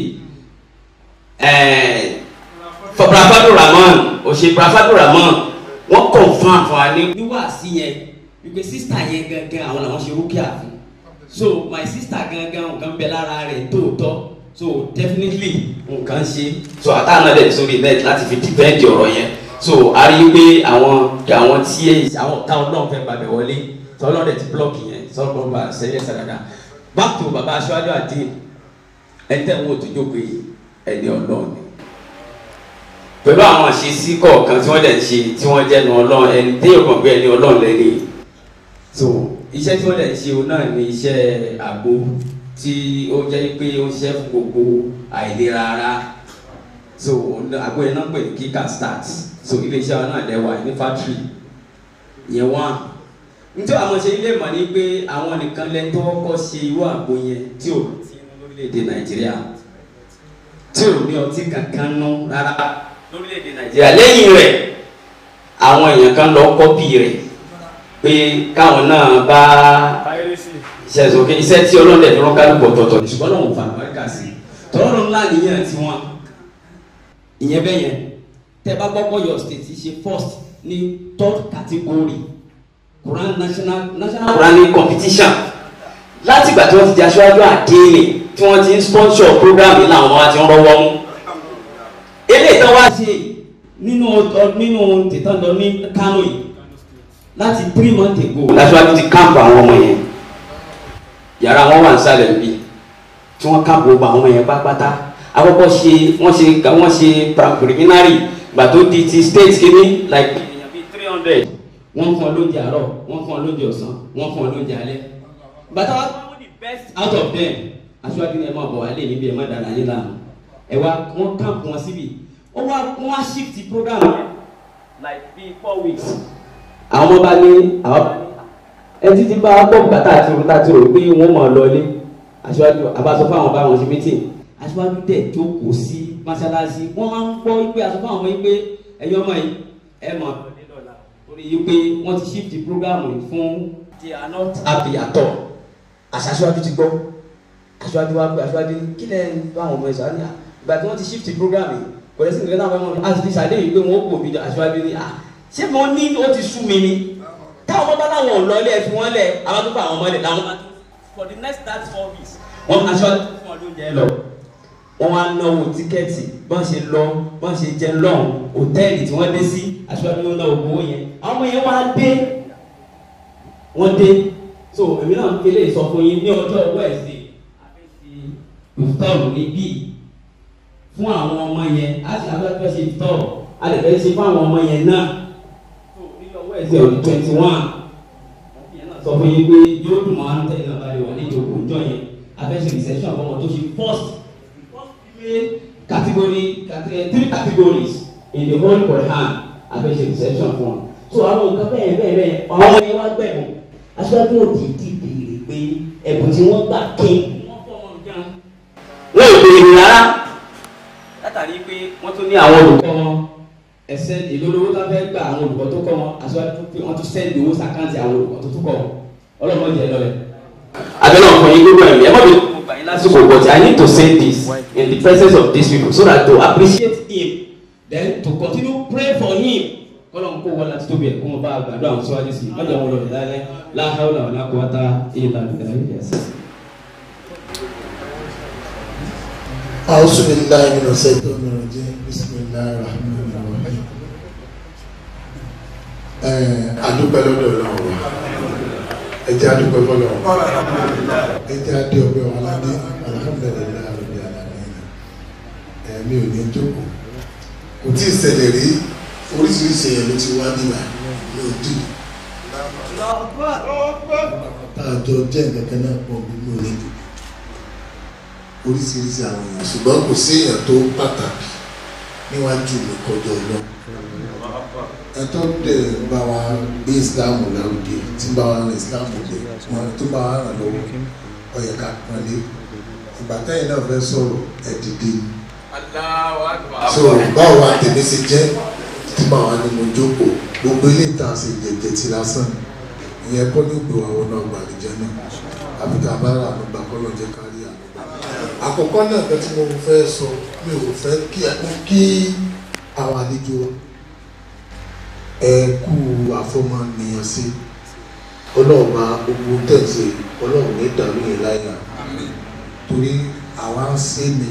brafado ramon òṣè brafado ramon wọ́n confam fún wa ní níwàásí yẹn wípé sister yẹn gangan àwọn làwọn ṣe rúkìá fún so my sister gangan nǹkan bẹ lára rẹ̀ tóòtọ́ so definitely nǹkan ṣe so àtàwọn náà dẹ̀ sórí net láti fi defend ọ̀rọ̀ yẹn so a rí i pé àwọn àwọn tí àwọn táwọn náà fẹ́ gbàgbẹ́ wọlé tọ́lọ́ dẹ̀ ti block yẹn sọ́kọ́ bá sẹ́yẹ sàdàdà back to baba aṣáájú àti ẹ̀ńtẹ̀ wo tó jókòó yìí ẹni ọlọ́run ni pẹ̀lú àwọn àṣesí kọ̀ọ̀kan tí wọ́n dẹ̀ ń ṣe tí wọ́n jẹ́nu ọlọ́run ẹni téèyàn kàn pé ẹni ọlọ́run lẹ́ni so iṣẹ́ tí wọ́n dẹ̀ ń ṣe òun náà ni iṣẹ́ àgbo tí ó jẹ́ pé ó ń ṣiṣẹ́ fún gbogbo àìlera ara so àgbo yẹn náà pè ní kíkà start so iléeṣẹ́ wa náà lẹ́wà ní factory yẹn wá nítorí àwọn ṣe ilé ìmọ̀ ni pé àwọn nìkan lẹ́ni tó kọ́kọ́ ṣe irú àgbo yẹn tí ò tí inú lórílẹ̀‐èdè nàìjíríà tí ò ní ọtí kankan nú rárá lórílẹ̀‐èdè nàìjíríà lẹ́yìn rẹ̀ àwọn èèyàn kan lọ kọ́pì rẹ̀ pé káwọn náà bá iṣẹ́ sókè iṣẹ́ tí ọlọ́dẹ fi rán kálukú ọ̀tọ̀ọ̀tọ̀ ní ṣùgbọ́n lọ́wọ́ fàánù àríkà sí tọ́lọ́run ńlá nìyẹn tí wọ́n ìyẹn bẹ́ẹ̀ yẹn tẹ́ bá gbọ́ pọ̀ your state ṣe first ní third category Quran national national Quranic competition láti ìgbà tí wọ́n ti di aṣáájú àdéhìnì tí wọ́n ti ń sponsor program yìí làwọn wa ti ń rọwọ́ mú eléyìí tán wá ṣe nínú nínú tìtàn lọ ní Kano yìí láti three months ago. lásìwájú ti káàpù àwọn ọmọ yẹn yàrá wọn wà nísàlẹ̀ níbí tí wọ́n káàpù gbogbo àwọn ọmọ yẹn pátápátá àkọ́kọ́ ṣe wọ́n ṣe wọ́n ṣe preliminary gbà tó di ti state kìíní like èèyàn bíi three hundred wọ́n fún ọ lóúnjẹ àárọ̀ wọ́n fún ọ lóúnjẹ ọ̀sán wọ́n fún ọ lóúnjẹ alẹ́ bàtà wá fún the best out of them aṣíwájú ni ẹ máa bọ̀ wá lé níbi ẹ má dára yín láàmú ẹ wá wọ́n káàpù wọn síbi ó wá wọ́n wá shift program like bíi four weeks àwọn ọmọ bá ní àwọn bá ní ẹ títí bá gbọ́ bùkátà àti òrùta àti òrùn pé wọ́n mọ̀ ọ́ lọlé aṣíwájú àbáṣọ fáwọn bá wọn ṣe meeting aṣíwájú dẹ̀ jókòó sí mọ́ṣáláṣí wọ́n máa ń gbọ́ pé aṣọ fáwọn ọmọ yìí pé ẹ̀yin ọmọ yìí ẹ mọ̀ lọlé lọ́la torí yìí pé wọ́n ti shift program yìí fún they are not happy at all àṣà aṣíwájú ti gbọ́ aṣíwájú wa pé aṣíwájú kí lẹ́ bá àwọn ọmọ ẹ̀ sọ ìgbà tí wọ́n ti shift program yìí kò lè sí nǹkan náà wọ́n a ti ti ṣàdéhùn pé wọ́n kò bí aṣáájú ní à ṣé mo ní ó ti sú mi ni táwọn ọmọ bá láwọn ò lọ ilé ẹ fi wọ́n lẹ̀ àwọn tó fà àwọn ọmọ lẹ̀ làwọn bá tó for the next thirty four weeks wọ́n aṣáájú fún ọdún jẹ́ lọ wọ́n wá náwó tíkẹ́ẹ̀tì bọ́n ṣe lọ bọ́n ṣe jẹ lọ́hùn hòtẹ́ẹ̀lì tí wọ́n dé sí aṣáájú ló náwó owó yẹn àwọn ọmọ yẹn wá dé wọ́n dé so èmi náà ń kélé sọ fún yín ní ọjọ́ wẹ́ẹ̀sì ìfitọ́ọ̀lù níbí fún àwọn ọmọ yẹn á sì abẹ́fẹ́ ṣe ìfitọ́ọ̀lù á lè fẹ́ ṣe fún àwọn ọmọ yẹn náà so ní ọjọ́ wẹ́ẹ̀sì ọ̀dún twenty one sọ fún yín pé yóò dùn mọ́ àwọn tẹ̀lé ọba lè wà ní ìjókòó ìjọ yẹn abẹ́ṣe reception àwọn ọmọ tó ṣe first category category three categories in the whole Quran abẹ́ṣe reception fún wọn so àwọn nǹkan bẹ́ẹ̀ bẹ́ẹ̀ bẹ́ẹ̀ àwọn ọmọ yẹn wá gbẹ̀bùn aṣáájú òdìdí béèrè pé ẹ̀bùn tí wọ́n gbà kí wọ́n ò béèrè rárá látàrí pé wọ́n tún ní àwọn olùkọ́ wọn ẹsẹ̀ ìlólówó tó fẹ́ gba àwọn olùkọ́ tó kọ́ wọn aṣáájú pé wọ́n tún sẹ́ndì owó sàkáǹtì àwọn olùkọ́ tó tún kọ́ wọn ọlọ́mọdé ẹ lọ́lẹ̀. abẹ́lẹ́ ọkàn yín gbogbo ẹ̀mí ẹ má bẹ̀rẹ̀ gbogbo àyín lásìkò but I need to say this in the presence of these people so that to appreciate him then to continue pray for him kọlọ́n kó wọlé àti tóbi ẹ̀ kó wọn bá gbàdúrà àwọn síwájú sí i má jẹ́ wọn lọ ìdálẹ́ láhàúlà wàlá quwwata illa billah yẹsẹ̀. أعوذ بالله من الشيطان الرجيم بسم الله الرحمن الرحيم adúpẹ́ lọ́dọ̀ ọlọ́run wa ẹ jẹ́ adúpẹ́ fọlọ́run ẹ jẹ́ adé ọgbẹ́ wa ládé alhamdulilayi arabi alamina ẹ̀mí ò ní jókòó kò tí ì ṣẹlẹ̀ rí oríṣiríṣi èèyàn ló ti wá nígbà ní òdì tá a jọ jẹ́ nǹkan kan náà pọ̀ nínú onídìí oríṣiríṣi àwọn èèyàn ṣùgbọ́n kò sí èèyàn tó pàtàkì níwájú mi kọjọ lọ ẹ̀tọ́ dẹ̀ ń bá wa gbé islam lárugẹ tí ń bá wa rìn islam lẹ wọn tó bá wa ràn lọ́wọ́ ó yẹ ká pọ́nlé ìgbà táyìn náà fẹ́ sọ̀rọ̀ ẹ dìde so báwo wa tèmi ṣe jẹ́ tí báwa ni mo jókòó gbogbo ilé ìta ṣe jẹjẹ ti lásán ìyẹn kọ́ ní ògbé wa wọn náà gbàlejò náà àbíkà bá rà ànúgbà kọ́ ló jẹ́ kárí ànúgbà àkọ́kọ́ náà nǹkan tí mo fẹ́ sọ mi ò fẹ́ kí kí àwọn àlejò wa ẹ kú àfọmọnìyàn sí ọlọ́ọ̀ba gbogbo tẹ̀sí ọlọ́run ní ìdàlú yẹn láyà torí àwa ń ṣe ni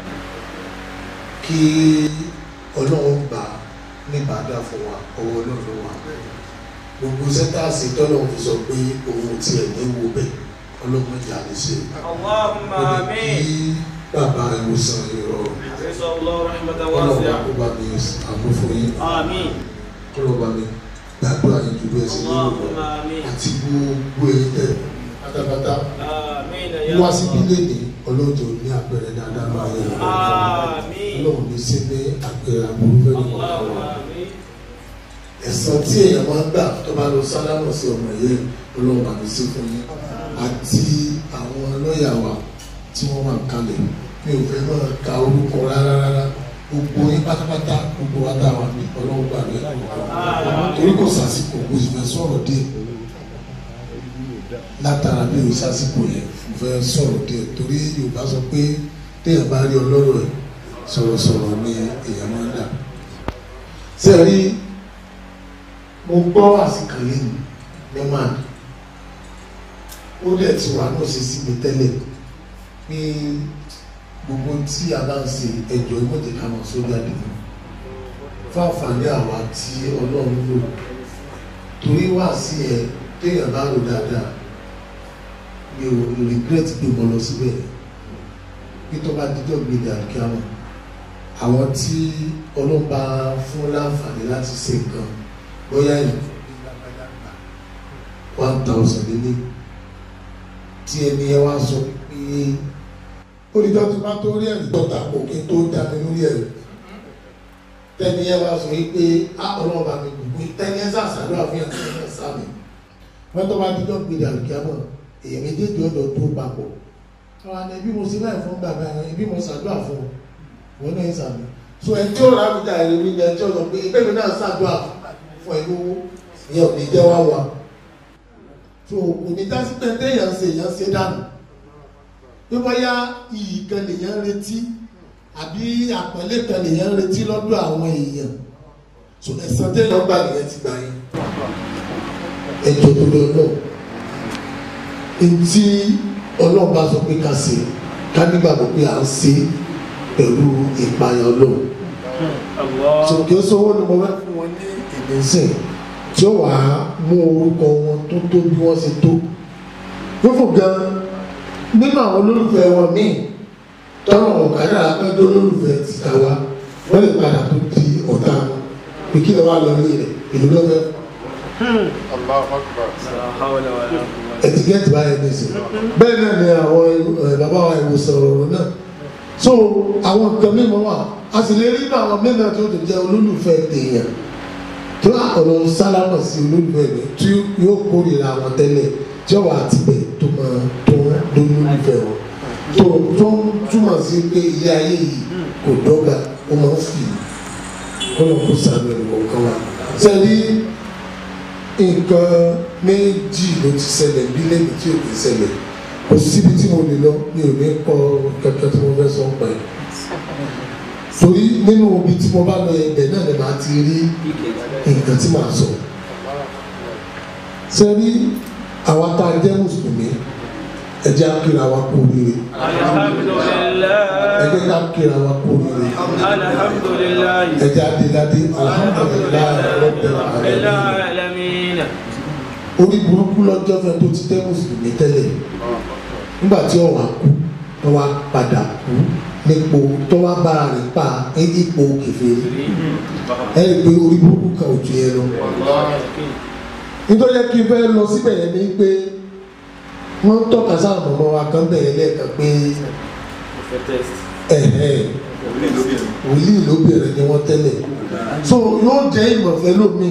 kí ọlọ́run gbà níbàdà fún wa ọwọ́ ọlọ́run wa gbogbo sẹ́tàsì tọ́lọ́run fi sọ pé òun tiẹ̀ ní wo bẹ́ẹ̀ ọlọ́run ìjà lè ṣe Allahumma amin. kí bàbá ìwòsàn ìrọ̀rùn ọlọ́run àkóbá mi àmúfò yín Amin. kọlọba mi gbàdúrà yín ju bẹ́ẹ̀ sí ní òwò Allahumma amin. àti gbogbo èyí tẹ pátápátá Amin ya wá sí Allah. bílẹ̀ ní ọlọ́jọ́ ní àpẹẹrẹ dáadáa máa yẹ Àmín. ọlọ́run ní sí ní àpẹẹrẹ àbúrú fẹ́ ní kọ̀ọ̀kan Allahumma wa amin. ẹ̀san tí èèyàn máa ń gbà tó bá lọ sálámù sí ọmọ yẹn ọlọ́run àmì sí fún yín àti àwọn lọ́ọ̀yà wa tí wọ́n wà kalẹ̀ mi ò fẹ́ máa ka orúkọ rárá rárá gbogbo yín pátápátá gbogbo wa dá wa ní ọlọ́run gbà lóyè torí kò sàsìkò kò sì fẹ́ sọ̀rọ̀ díẹ̀ látara bí o sàsìkò yẹn mo fẹ́ sọ̀rọ̀ díẹ̀ torí Yorùbá sọ pé téèyàn bá rí ọlọ́rọ̀ ẹ̀ sọ̀rọ̀sọ̀rọ̀ ni èèyàn máa ń dà sẹ́ẹ̀rí mo gbọ́ àsìkò yìí ní máa ó dẹ̀ ti wà náà ṣe sí mi tẹ́lẹ̀ pé gbogbo tí a bá ń ṣe ẹjọ́ ìmọ̀jẹ̀ ká máa sójà dìbò fáfàní àwa tí ọlọ́run lò torí wá sí ẹ téèyàn bá rò dáadáa mi ò regret pé mo lọ síbẹ̀ pé tó bá dídọ̀ gbèdé àkíyàmọ̀ àwọn tí ọlọ́run bá fún láǹfààní láti ṣe nǹkan bóyá yìí one thousand nílé tí ẹni ẹ wá sọ pé olùjọ́ ti máa tó rí ẹ̀rí tọ́ta kò kí n tó dá mi lórí ẹ̀rí tẹ́ni ẹ wá sọ pé á ọlọ́run bá mi gbogbo tẹ́ni ẹ sàṣàdúrà fún yàrá tẹ́ni ẹ sáàmì wọ́n tó bá dídọ́ gbèdé àlùkìyàmọ̀ èyàn méjèèjì ọ̀dọ̀ tó papọ̀ àwọn àna ẹbí mo ṣe láì fún bàbá yẹn ẹbí mo ṣàdúrà fún ọ wọn náà ń sàmì so ẹni tí ó rà mí dà ẹ̀rí mi ni ẹni tí ó sọ pé ẹgbẹ́ mi náà ṣàdúrà fún ẹ lówó ìyẹn ò ní jẹ́ wá wà so òní dásí pé téèyàn ṣe èèyàn ṣe dànù bí bóyá iyì kan lèèyàn retí àbí àpẹẹlẹ kan nìyẹn ń retí lọ́dọ̀ àwọn èèyàn so ẹ̀sán téèyàn gbà nìyẹn ti gbà yẹn ẹjọ́ tó lọ náà ntí ọlọ́run bá sọ pé ká ṣe ká nígbàgbọ́ pé à ń ṣe pẹ̀lú ìpayà ọlọ́run so kí ó sọ́wọ́ ni mo fẹ́ fún wọn ní ìdínsìn tí ó wàá mú orúkọ wọn tó tó bí wọ́n ṣe tó fífò gan nínú àwọn olólùfẹ́ wọn míì tọ́wọ́n ọ̀kadà abẹ́jọ́ olólùfẹ́ ti ta wa wọ́n lè padà tó di ọ̀tá wọn pé kí ló wà lórí rẹ̀ ìlú lọ́fẹ́ ẹtikẹ́tì báyẹn ní sè bẹ́ẹ̀ náà ni àwọn ẹ, bàbá wa ìwòsàn ọ̀rọ̀ náà so àwọn nǹkan mímọ́ wà a sì lè rí inú àwọn mẹ́ta tó ti jẹ́ olólùfẹ́ tèèyàn tó ọ̀rọ̀ sálámà sí olólùfẹ́ mi tí yóò kórìíra àwọn tẹ́lẹ̀ tí ọ̀wà àtibẹ̀ tó máa tó lólùfẹ́ wọn tó tó ń túmọ̀ sí pé ilé ayé yìí kò dọ́gba ó máa ń fi kọ́nà kó sàmì ẹ̀rọ kan wá sẹ́ni nǹkan méjì ló ti ṣẹlẹ̀ bí lẹ́yìn tí ò ní ṣẹlẹ̀ kò síbi tí mo lè lọ mi ò ní kọ kẹkẹ tí mo fẹ́ sọ pa ẹ̀ torí nínú ibi tí mo bá lọ ẹgbẹ́ náà ni màá ti rí nǹkan tí màá sọ ṣe rí àwa tá a jẹ́ mùsùlùmí ẹ jẹ́ á kíra wa kú oríire ẹ jẹ́ ká kíra wa kú oríire ẹ jẹ́ adéládé alhamdulilayi rabbil alamin orí burúkú lọ́jọ́ fẹ́ tó ti tẹ́ mùsùlùmí tẹ́lẹ̀ nígbà tí ọ̀wà kú tó wá padà kú nípò tó wá bára rẹ̀ pa ipò kèfèrí ẹ rí i pé orí burúkú kan ò ju yẹn lọ nítorí kí n fẹ́ lọ síbẹ̀ yẹn ni pé wọ́n ń tọ́ka sáà mọ̀mọ́ wa kan bẹ̀rẹ̀ lẹ́ẹ̀kan pé ẹ̀hẹ́ wòlíì lóbìnrin ni wọ́n tẹ́lẹ̀ so yóò jẹ́ ìmọ̀fẹ́ lómi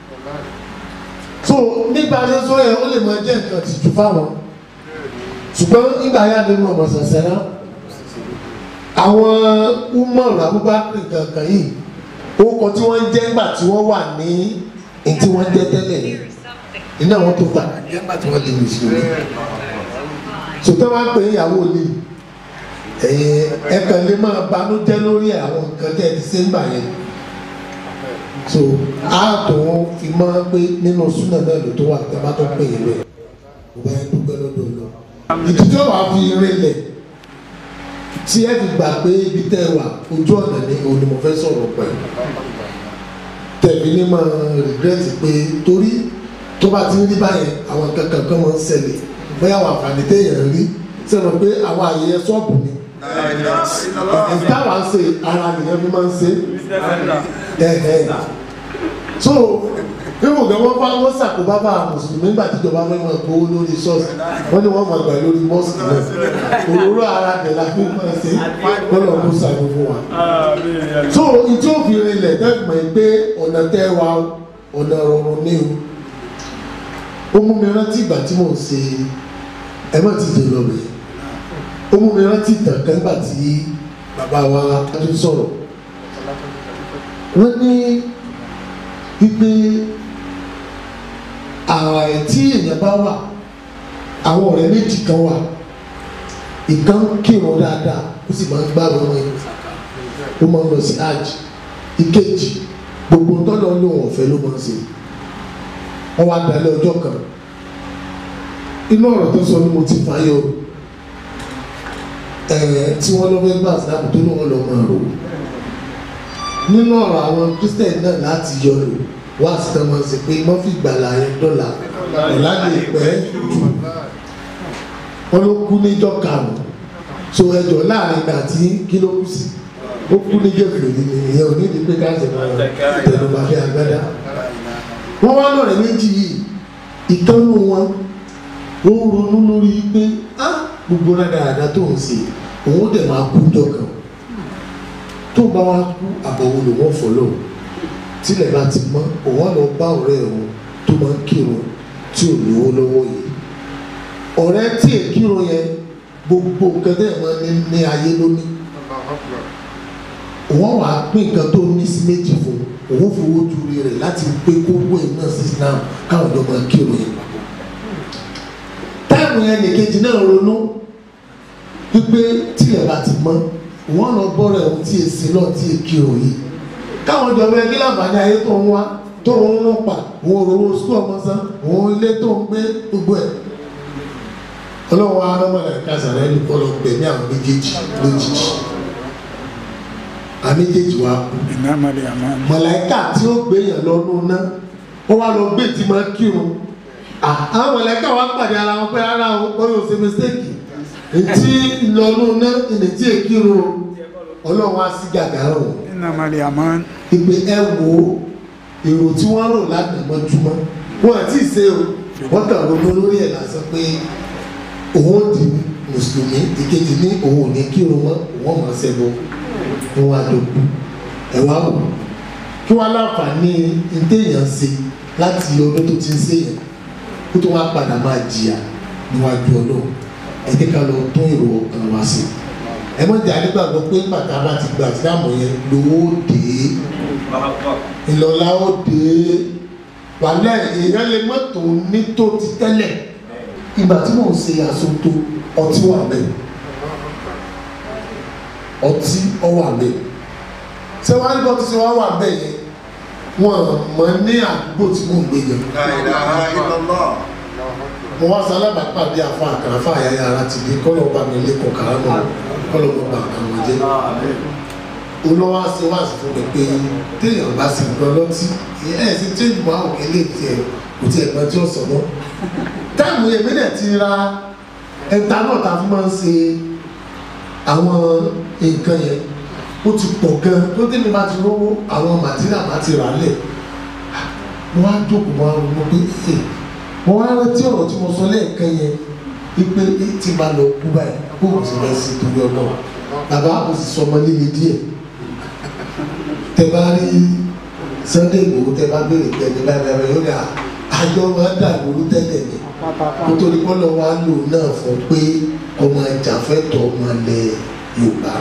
so nígbà tí sọ yẹ ó lè máa jẹ́ nǹkan tìjú fáwọn ṣùgbọ́n nígbà yà nínú ọmọ sàṣẹ́rá àwọn umar abubakar kankan yìí orúkọ tí wọ́n ń jẹ́ nígbà tí wọ́n wà ní ní tí wọ́n jẹ́ tẹ́lẹ̀ yìí iná wọn tó gbà nígbà tí wọ́n lè lù sí omi sọtẹ́ wọn pè é ìyàwó lè ẹ̀yìn ẹ̀kan lè máa banújẹ́ lórí àwọn nǹkan tẹ́ ẹ ti ṣe ń bà yẹn so a tó fi mọ́ pé nínú súnà náà ló tó wà tí a bá tó pè é rẹ̀ kò bá yẹn dúpẹ́ lọ́dọ̀ lọ ìdíjọ́ wàá fi rinlẹ̀ tí ẹ fi gbà pé ibi tẹ́ ẹ wà ojú ọ̀nà ni òun ni mo fẹ́ sọ̀rọ̀ pẹ̀lú tẹ̀mí ní máa regret pé torí tó bá ti ń rí báyẹn àwọn kankan kan máa ń ṣẹlẹ̀ bóyá àwọn àǹfààní téèyàn rí sẹ́nu pé àwọn àyẹyẹ ṣọ́ọ̀bù ni ìtawà ń ṣe ara nìyẹn fi máa ń ṣe ẹ̀ẹ́ so níbo gan wọn bá wọn ṣàkóbá bá mùsùlùmí nígbà tíjọba fẹ́ máa gbowó lórí ṣọ́ọ̀ṣì wọ́n ní wọ́n máa gbà lórí mọ́sìkì náà òróró ara rẹ̀ la fi máa ṣe kọ́lọ̀ ló ṣàánú fún wa. so ìtí òfin rinlẹ̀ tẹ́gbọ̀n ẹ̀ pé ọ̀nà tẹ́ wa ọ̀nà rọrùn ní o ó mú mi rántí ìgbà tí mò ń ṣe ẹ má ti dè lọ rẹ̀ ó mú mi rántí ìtàn kan nígbà tí bàbá wa tó sọ̀rọ̀ wọ́n ní wípé ààrẹ tí èèyàn bá wà àwọn ọ̀rẹ́ méjì kan wà ìkan kírun dáadáa ó sì máa ń gbá wọn ẹ ó máa ń lọ sí hajj ìkejì gbogbo tọ́lọ́ lóun ọ̀fẹ́ ló máa ń ṣe wọ́n wá dalẹ̀ ọjọ́ kan inú ọ̀rọ̀ tó sọ ni mo ti fàyọ ẹ̀ẹ́ tí wọ́n lọ́ fẹ́ gbà síláàbù tó ní wọ́n lọ́ máa rò nínú ọ̀rọ̀ àwọn kristian náà láti yọ lò wá sí tán máa ń sè pé wọ́n fi gbàlà yẹn dọ́là ọ̀la lè pẹ́ jù wọ́n ló kú níjọ́ karùn-ún so ẹjọ́ láàrin ìgbà tí kí ló kú sí ó kú níjọ́ fèrè nìyẹn ò ní di pé ká tẹ̀lé tẹ̀lé fi agbádá wọ́n wá lọ́rẹ̀ méjì yìí ìtọ́nú wọn ó ń ronú lórí pé á gbogbo rádaràda tó ń ṣe òun dẹ̀ máa kú jọ kan tó bá wá kú àbọ̀wò ló wọ́n fọlọ́ tílẹ̀ bá ti mọ́ òun á lọ bá ọ̀rẹ́ òun tó máa ń kírun tí ò lówó lọ́wọ́ yìí ọ̀rẹ́ tí è kírun yẹn gbogbo nǹkan tẹ́ ẹ̀ máa ní ní ayé lónìí òun wàá pín nǹkan tó ní sí méjì fún òun fowó ju rẹ̀ láti pé kókó ẹ̀ náà sí Islam káwọn ọ̀dọ́ máa kírun yẹn papọ̀ táìmù yẹn nìkejì náà ronú wípé tílẹ̀ bá ti mọ́ wọ́n lọ bọ́rọ̀ ẹ̀hún tí èsì náà tí èkì òye káwọn jọ bẹ kí láǹfààní ayé tó ń wá tó ń rún pa òun òrówó sukú ọmọ san òun ilé tó ń gbé gbogbo ẹ̀ ọlọ́run wa rọ́mọdé kásáré ní kọ́ lọ gbẹ̀mí àwọn méjèèjì lójijì àwọn méjèèjì wa kú mọ̀láìkà tí ó gbé yàn lọ́nu náà ó wá lọ gbé tí máa kírun àwọn mọ̀láìkà wa pàdé ara wọn pé ara wọn kọ́ yóò ṣe mistake ntí lọ́nu náà ìnìtí èkírun ọlọ́run wá sí gàgà rò ìpè ẹ wo èrò tí wọ́n rò ládàmọ́júmọ́ wọn àti ìṣe o wọ́n kàn ronú lórí ẹ̀ lásán pé òun di mùsùlùmí ìkejì ní òun ò ní kírun mọ́ òun ọmọ ṣẹbọ wọn wá dòkú ẹ wá wò kí wọ́n láǹfààní ntẹ̀yàn ṣe láti ọdún tó ti ń ṣèyàn kó tó wá padà máa jìyà níwájú ọlọ́run ẹ jẹ́ ká lọ tún èrò ọkàn wá sí ẹ mọ̀ jẹ́ àdégbàgbọ́ pé bàtà bá ti gbà sí àmọ̀ yẹn lówó dé ìlọ́lá ó dé wàlẹ́ èèyàn lè mọ́tò ní tó ti tẹ́lẹ̀ ìgbà tí mò ń ṣe àsopọ̀ ọtí wà bẹ́ẹ̀ ọtí ọwà bẹ́ẹ̀ ṣé wàá ní bọ́tí ṣe wá wà bẹ́ẹ̀ yẹn wọ́n mọ̀ ní àdúgbò tí mò ń gbé yẹn mo wá sọ alábàápàdé àfa àkàrà fún àyàyà ara ti di kọ́lọ̀ bá mi lé kọ̀ọ̀kàrà náà kọ́lọ̀ mo gbà kàn wọ́n jẹ́ olówó ṣe wá sí fún mi pé téèyàn bá sì gbọ́ lọ́tí ẹ̀ sì change mọ́ àwọn ilé tiẹ̀ kò tiẹ̀ gbọ́n tí ó sọ mọ́ táìmù èmi náà ti ra ẹ̀ta náà ta fún máa ń ṣe àwọn nǹkan yẹn ó ti pọ̀ gan tó tẹ́mi bá ti rówó àwọn màtíríà bá ti rà lẹ̀ mo wá jókòó mo wá ronú pé ẹ̀ mo wá rántí ọ̀rọ̀ tí mo sọ lẹ́ẹ̀kan yẹn wípé tí bá lọ kú báyìí kó o sì lọ sí torí ọ̀nà bàbá mo sì sọ ọmọ líle díẹ̀ tẹ bá rí Sunday Igboho tẹ bá béèrè pé ẹni báyìí báyìí yóò ní àjọ máa dà lóru tẹ́lẹ̀ ni kó tó ní kọ́lọ́ wa lò náà fún pé ọmọ ìjàfẹ́tọ̀ ọmọ ilẹ̀ Yorùbá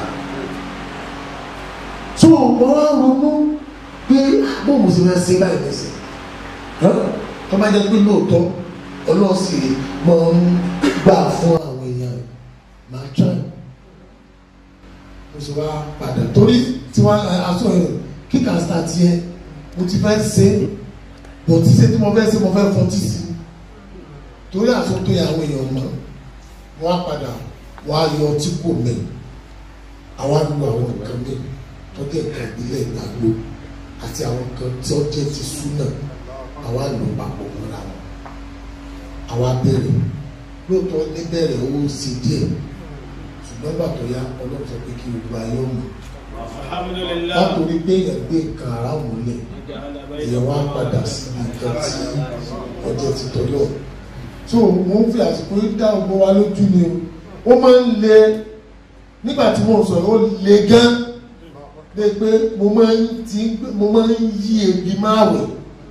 so mo wá ronú pé bó mo sì fẹ́ ṣe báyìí nìsín tó bá jẹ́ pé lóòótọ́ ọlọ́sì máa ń gbà fún àwọn èèyàn máa try mo sì wá padà torí tí wọ́n aṣọ yẹn kíkà start yẹn mo ti fẹ́ ṣe bò tí ṣe tí mo fẹ́ ṣe mo fẹ́ fọtí sí torí àtúntò yẹn àwọn èèyàn mọ̀ wọ́n á padà wọ́n á yọ ọtí kò mẹ́ àwọn á lu àwọn nǹkan mẹ́ tó jẹ́ nǹkan ìbílẹ̀ ìgbàgbọ́ àti àwọn nǹkan tí ó jẹ́ ti súnà àwa lò papọ̀ mọ́ra wọn àwa bẹ̀rẹ̀ lóòótọ́ níbẹ̀rẹ̀ owó sí díẹ̀ ṣùgbọ́n gbà tó yá ọlọ́run sọ pé kí gbogbo ayé ọmọ látòrí pé èèyàn gbé nǹkan ara wọn lẹ̀ èèyàn wá padà síbi nǹkan tí ọjọ́ ti tọ́lọ̀ tó wọ́n fi àsìkò dá ọgbọ́ wa lójú ni ó máa ń le nígbà tí mo sọ̀rọ̀ ó le gan lé pé mo máa ń yí ebi máa wẹ̀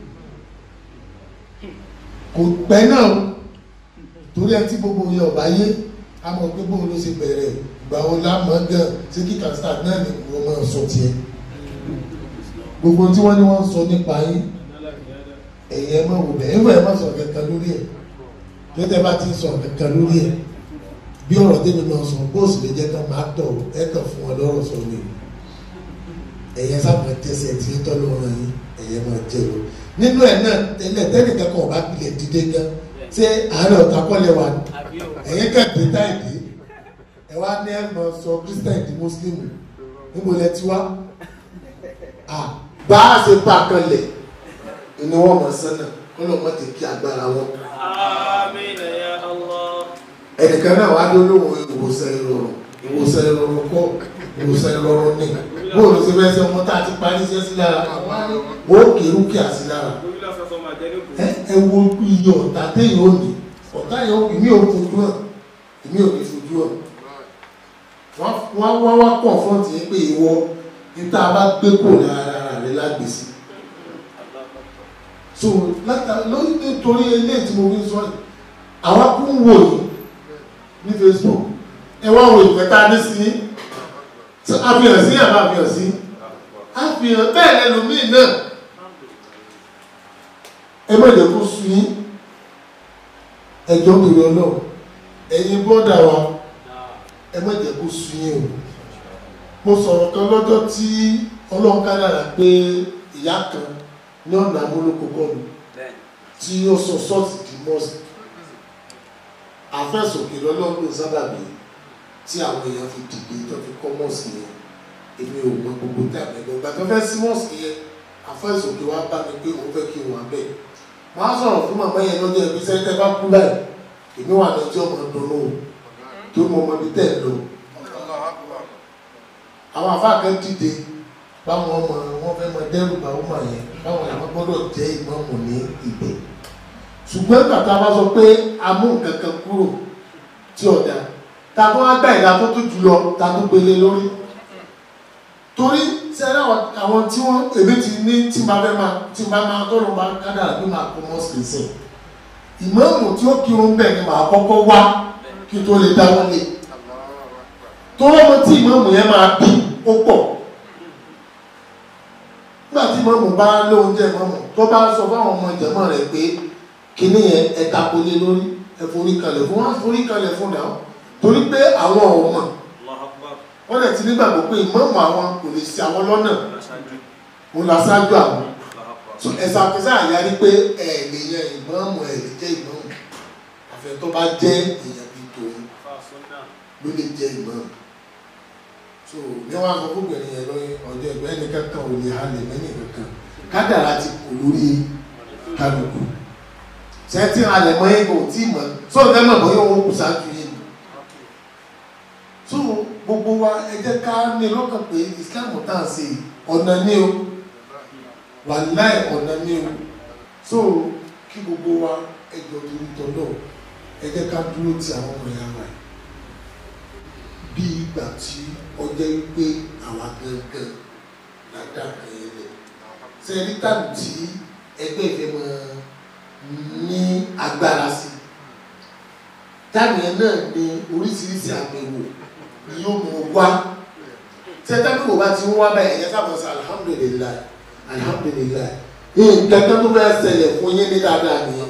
kò pẹ́ náà torí ẹ tí gbogbo yẹn ọ̀bá yé a mọ̀ pé bóun ló ṣe bẹ̀rẹ̀ ìgbà wo la mọ̀ gan ṣé kíkà start náà ni wọ́n máa sọ tiẹ̀ gbogbo tí wọ́n ní wọ́n sọ nípa yín ẹ̀yìn ẹ̀ máa wò bẹ́ẹ̀ ẹ̀fọ́ ẹ̀ máa sọ kankan lórí ẹ̀ tó tẹ́ bá ti sọ kankan lórí ẹ̀ bí ọ̀rọ̀ tẹ́mi máa sọ bóòsì lè jẹ́ ká máa tọ̀ ẹ̀ kàn fún wọn lọ́rọ̀ sọ ni ẹ̀yẹ sábà tẹ̀sẹ̀ tí ń tọ́lọ́ wọn yín ẹ̀yẹ máa jẹ́ lọ nínú ẹ̀ náà tẹ́lẹ̀ tẹ́lẹ̀ kankan ọba pilẹ̀ dídé gan ṣé àárẹ̀ ọ̀tá kọ́lẹ̀ wà ní ẹ̀yìn kẹ́ẹ̀dé táìdé ẹ̀ wá ní ẹ̀ mọ̀ sọ christian di muslim níbo lẹ ti wá à bá a ṣe pa àkànlẹ̀ ni wọ́n mọ̀ sánà kó lọ́ mọ̀ tẹ̀ kí agbára wọn. Àmín ya Allah. ẹnìkan náà wá dé olóhùn ìwòsàn ìrọ̀rùn ìwòsàn ìrọ̀rùn kọ́ ìwòsàn ìrọ̀rùn ní bóòlù sí fẹsẹ̀ ọmọ tá a ti parí iṣẹ́ sí lára wọ́n kérú kí a sí lára ẹ wo iye ọ̀tá téèyàn ò ní ọ̀tá yẹn ìmí ò fojú hàn ìmí ò ní fojú hàn wọ́n wá wá pọ̀ fún ti pé ìwọ níta bá gbé kò lára rẹ lágbèsè so lórí nítorí eléyìí tí mo fi sọ yìí àwa kú ń wò yìí ní Facebook ẹ wá wo ìfẹ́ tá a ní sí àfihàn sí àbá àfihàn sí àfihàn bẹ́ẹ̀ lẹ́lòmíì náà ẹ má jẹ́ kó sun yín ẹjọ́ torí ọlọ́run ẹ̀yin bọ́dà wa ẹ má jẹ́ kó sun yín o mo sọ̀rọ̀ kan lọ́jọ́ tí ọlọ́run kádàrà pé ìyá kan ní ọ̀nà amúlòkókò mi tí ó sọ sọ́ọ̀tì di mọ́ọ̀sì àfẹ́sòkè lọ́lọ́run ló sábàbí tí àwọn èèyàn fi dìde tó fi kọ́ mọ́ọ̀sì yẹn èmi ò mọ gbogbo tàbí ẹgbẹ́ ìgbà tó fẹ́ sí mọ́ọ̀sì yẹn àfẹ́sòkè wa bá mi pé òun fẹ́ kí n wà bẹ́ẹ̀ máa sọ̀rọ̀ fún màmá yẹn lọ́jọ́ ibi sẹ́ńtẹ́ bá kú láì èmi wà ní ọjọ́ ọmọ dùnú o tó mọ ọmọ ibi tẹ̀ lọ. àwọn afáàkẹ́ dìde báwọn ọmọ wọn fẹ́ mọ dẹ́rù bá wọn mọ̀ yẹn báwọn làwọn gbọ́dọ̀ jẹ́ ìmọ̀ọ́mù ní ibẹ̀. ṣùgbọ́n bàtà bá sọ pé a mú nǹkan kan kúrò tí ọ̀dà ta tó wá gbà ìdá tó tó jùlọ ta tó gbélé lórí. torí sẹ́rẹ́ àwọn tí wọ́n èmi ti ní tí máa fẹ́ máa tí máa máa tọ́lọ́ máa kádàrà bí máa kó mọ́sìkì sẹ́yìn ìmáàmù tí ó kírun bẹ́ẹ̀ ni màá kọ́kọ́ wá kí tó lè dáwọ́ lé tọ́lọ́ mọ tí ìmáàmù yẹn máa bí ó pọ̀ nígbà tí ìmáàmù bá lóúnjẹ ìmáàmù tó bá sọ fáwọn ọmọ ìjẹ̀mọ́ rẹ̀ pé kíní yẹn ẹ tako lé lórí ẹ forí kalẹ̀ fún wọn forí kalẹ̀ fún dà torí pé àwọn ọmọ wọn lè ti nígbàgbọ́ pé ìmáàmù àwọn kò lè ṣe àwọn lọ́nà òun làṣáájú àwọn so ẹ̀sà àfẹ́sà àyàrí pé ẹ̀ lè yan ìmọ̀ọ́mù ẹ̀ lè jẹ́ ìmọ̀ọ́mù àfẹ́ tó bá jẹ́ èèyàn bíi tòun ló lè jẹ́ ìmọ̀ọ́mù so ní wọn sọ fún gbẹ̀rẹ̀ yẹn lọ́yìn ọjọ́ ìgbẹ́ ẹni kankan ò lè halẹ̀ mẹ́ni kankan kádàrá ti kò lórí kálukú sẹ́tì halẹ̀ mọ́ yẹn kò tí mọ̀ so ẹ mọ̀ bọ́ yóò wọ́n kù sáájú yẹn so gbogbo wa ẹ jẹ́ ká ní lọ́kàn pé Islam tá à ń ṣe ọ̀nà ní o wàláì ọ̀nà ní o so kí gbogbo wa ẹjọ́ torí tọ́lọ̀ ẹ jẹ́ ká dúró ti àwọn ọmọ ìyá wa bí ìgbà tí ọjọ́ wípé àwa gangan ládà kan yẹn lẹ̀ sẹ́ni tàbí tí ẹgbẹ́ ìfẹ́ máa ní agbára sí táàmì yẹn náà ní oríṣiríṣi àbẹ̀wò ni yóò mú wá tẹ́tẹ́ bí wò bá ti ń wá báyìí ẹ̀yẹ sábà sọ alihamudulilayi alihamudulilayi nǹkan kan tó fẹ́ ṣẹlẹ̀ fún yín ní dáadáa nìyẹn.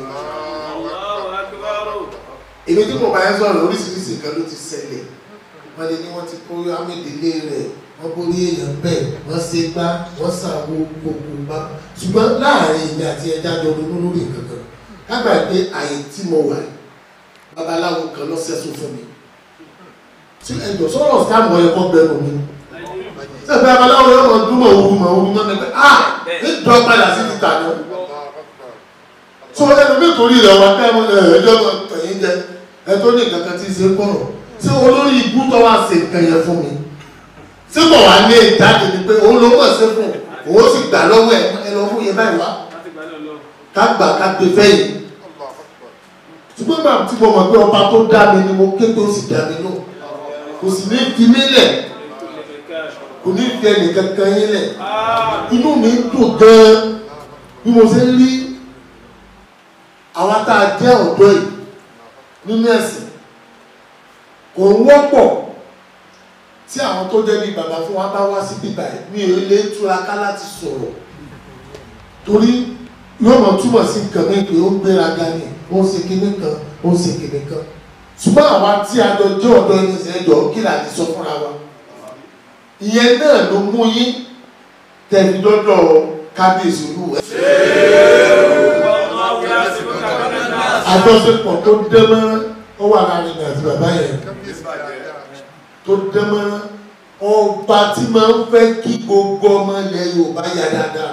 èmi tí mo bá yẹn sọ̀rọ̀ oríṣiríṣi nǹkan ló ti ṣẹlẹ̀ wọ́n lè ní wọ́n ti kó amédèlé rẹ̀ wọ́n borí èèyàn bẹ́ẹ̀ wọ́n ṣe gbá wọ́n ṣàwo gbogbo bá ṣùgbọ́n láàrin èmi àti ẹja jọ ronú lórí nǹkan kan kágbà pé àyè tí mo wà babaláwo kan lọ́sẹ̀sùn fún mi tí ẹjọ́ sọ̀rọ̀ sáàmù ẹ̀kọ́ bẹ̀rù mi sẹ́fẹ̀ abaláwo yóò mọ̀ dúró òwú mọ̀ òwú mọ̀ nípa ah ní dọ́ padà sí títà náà so ẹnu nítorí rẹ̀ wá tẹ́ ẹjọ́ ẹ̀yìn jẹ ẹ tó ní nǹkan kan tí ń ṣe kọ̀rọ̀ tí olórí ibú tó wá ṣe nǹkan yẹn fún mi tí kò wá ní ìjáde ni pé òun ló mọ̀ sí fún òun sì gbà lọ́wọ́ ẹ̀ ẹ lọ fún yẹn báyìí wá ká gbà ká gbé fẹ́yìn ṣùgbọ́n bàbá tí mo mọ̀ pé ọba tó dá mi ni mo ké tó sì dá mi lọ kò sì ní fi mí lẹ̀ kò ní fi ẹnì kankan yín lẹ̀ inú mi ń dùn gan-an bí mo ṣe ń rí àwọn tá a jẹ́ ọ̀dọ́ yìí nínú ẹ̀sìn kò ń wọ́pọ̀ tí àwọn tó jẹ́ bí bàbá fún wa bá wá sí bíbá ẹ̀ mi ò lè túraká láti sọ̀rọ̀ torí yóò mọ̀ túmọ̀ sí nǹkan mi pé ó gbéraga ni ó ń ṣe kinní kan ó ń ṣe kinní kan ṣùgbọ́n àwa tí a jọ jẹ́ ọ̀dọ́ ẹni ṣẹ́jọ́ kí là ti sọ fúnra wa ìyẹn náà ló mú yín tẹ̀lé dọ́dọ̀ kábíyèsí olúwẹ̀. àjọṣepọ̀ tó dẹ́mọ́rán ó wà láàrin mi àti bàbá yẹn tó dẹ́mọ́rán ọba tí máa ń fẹ́ kí gbogbo ọmọ ilẹ̀ Yorùbá yá dáadáa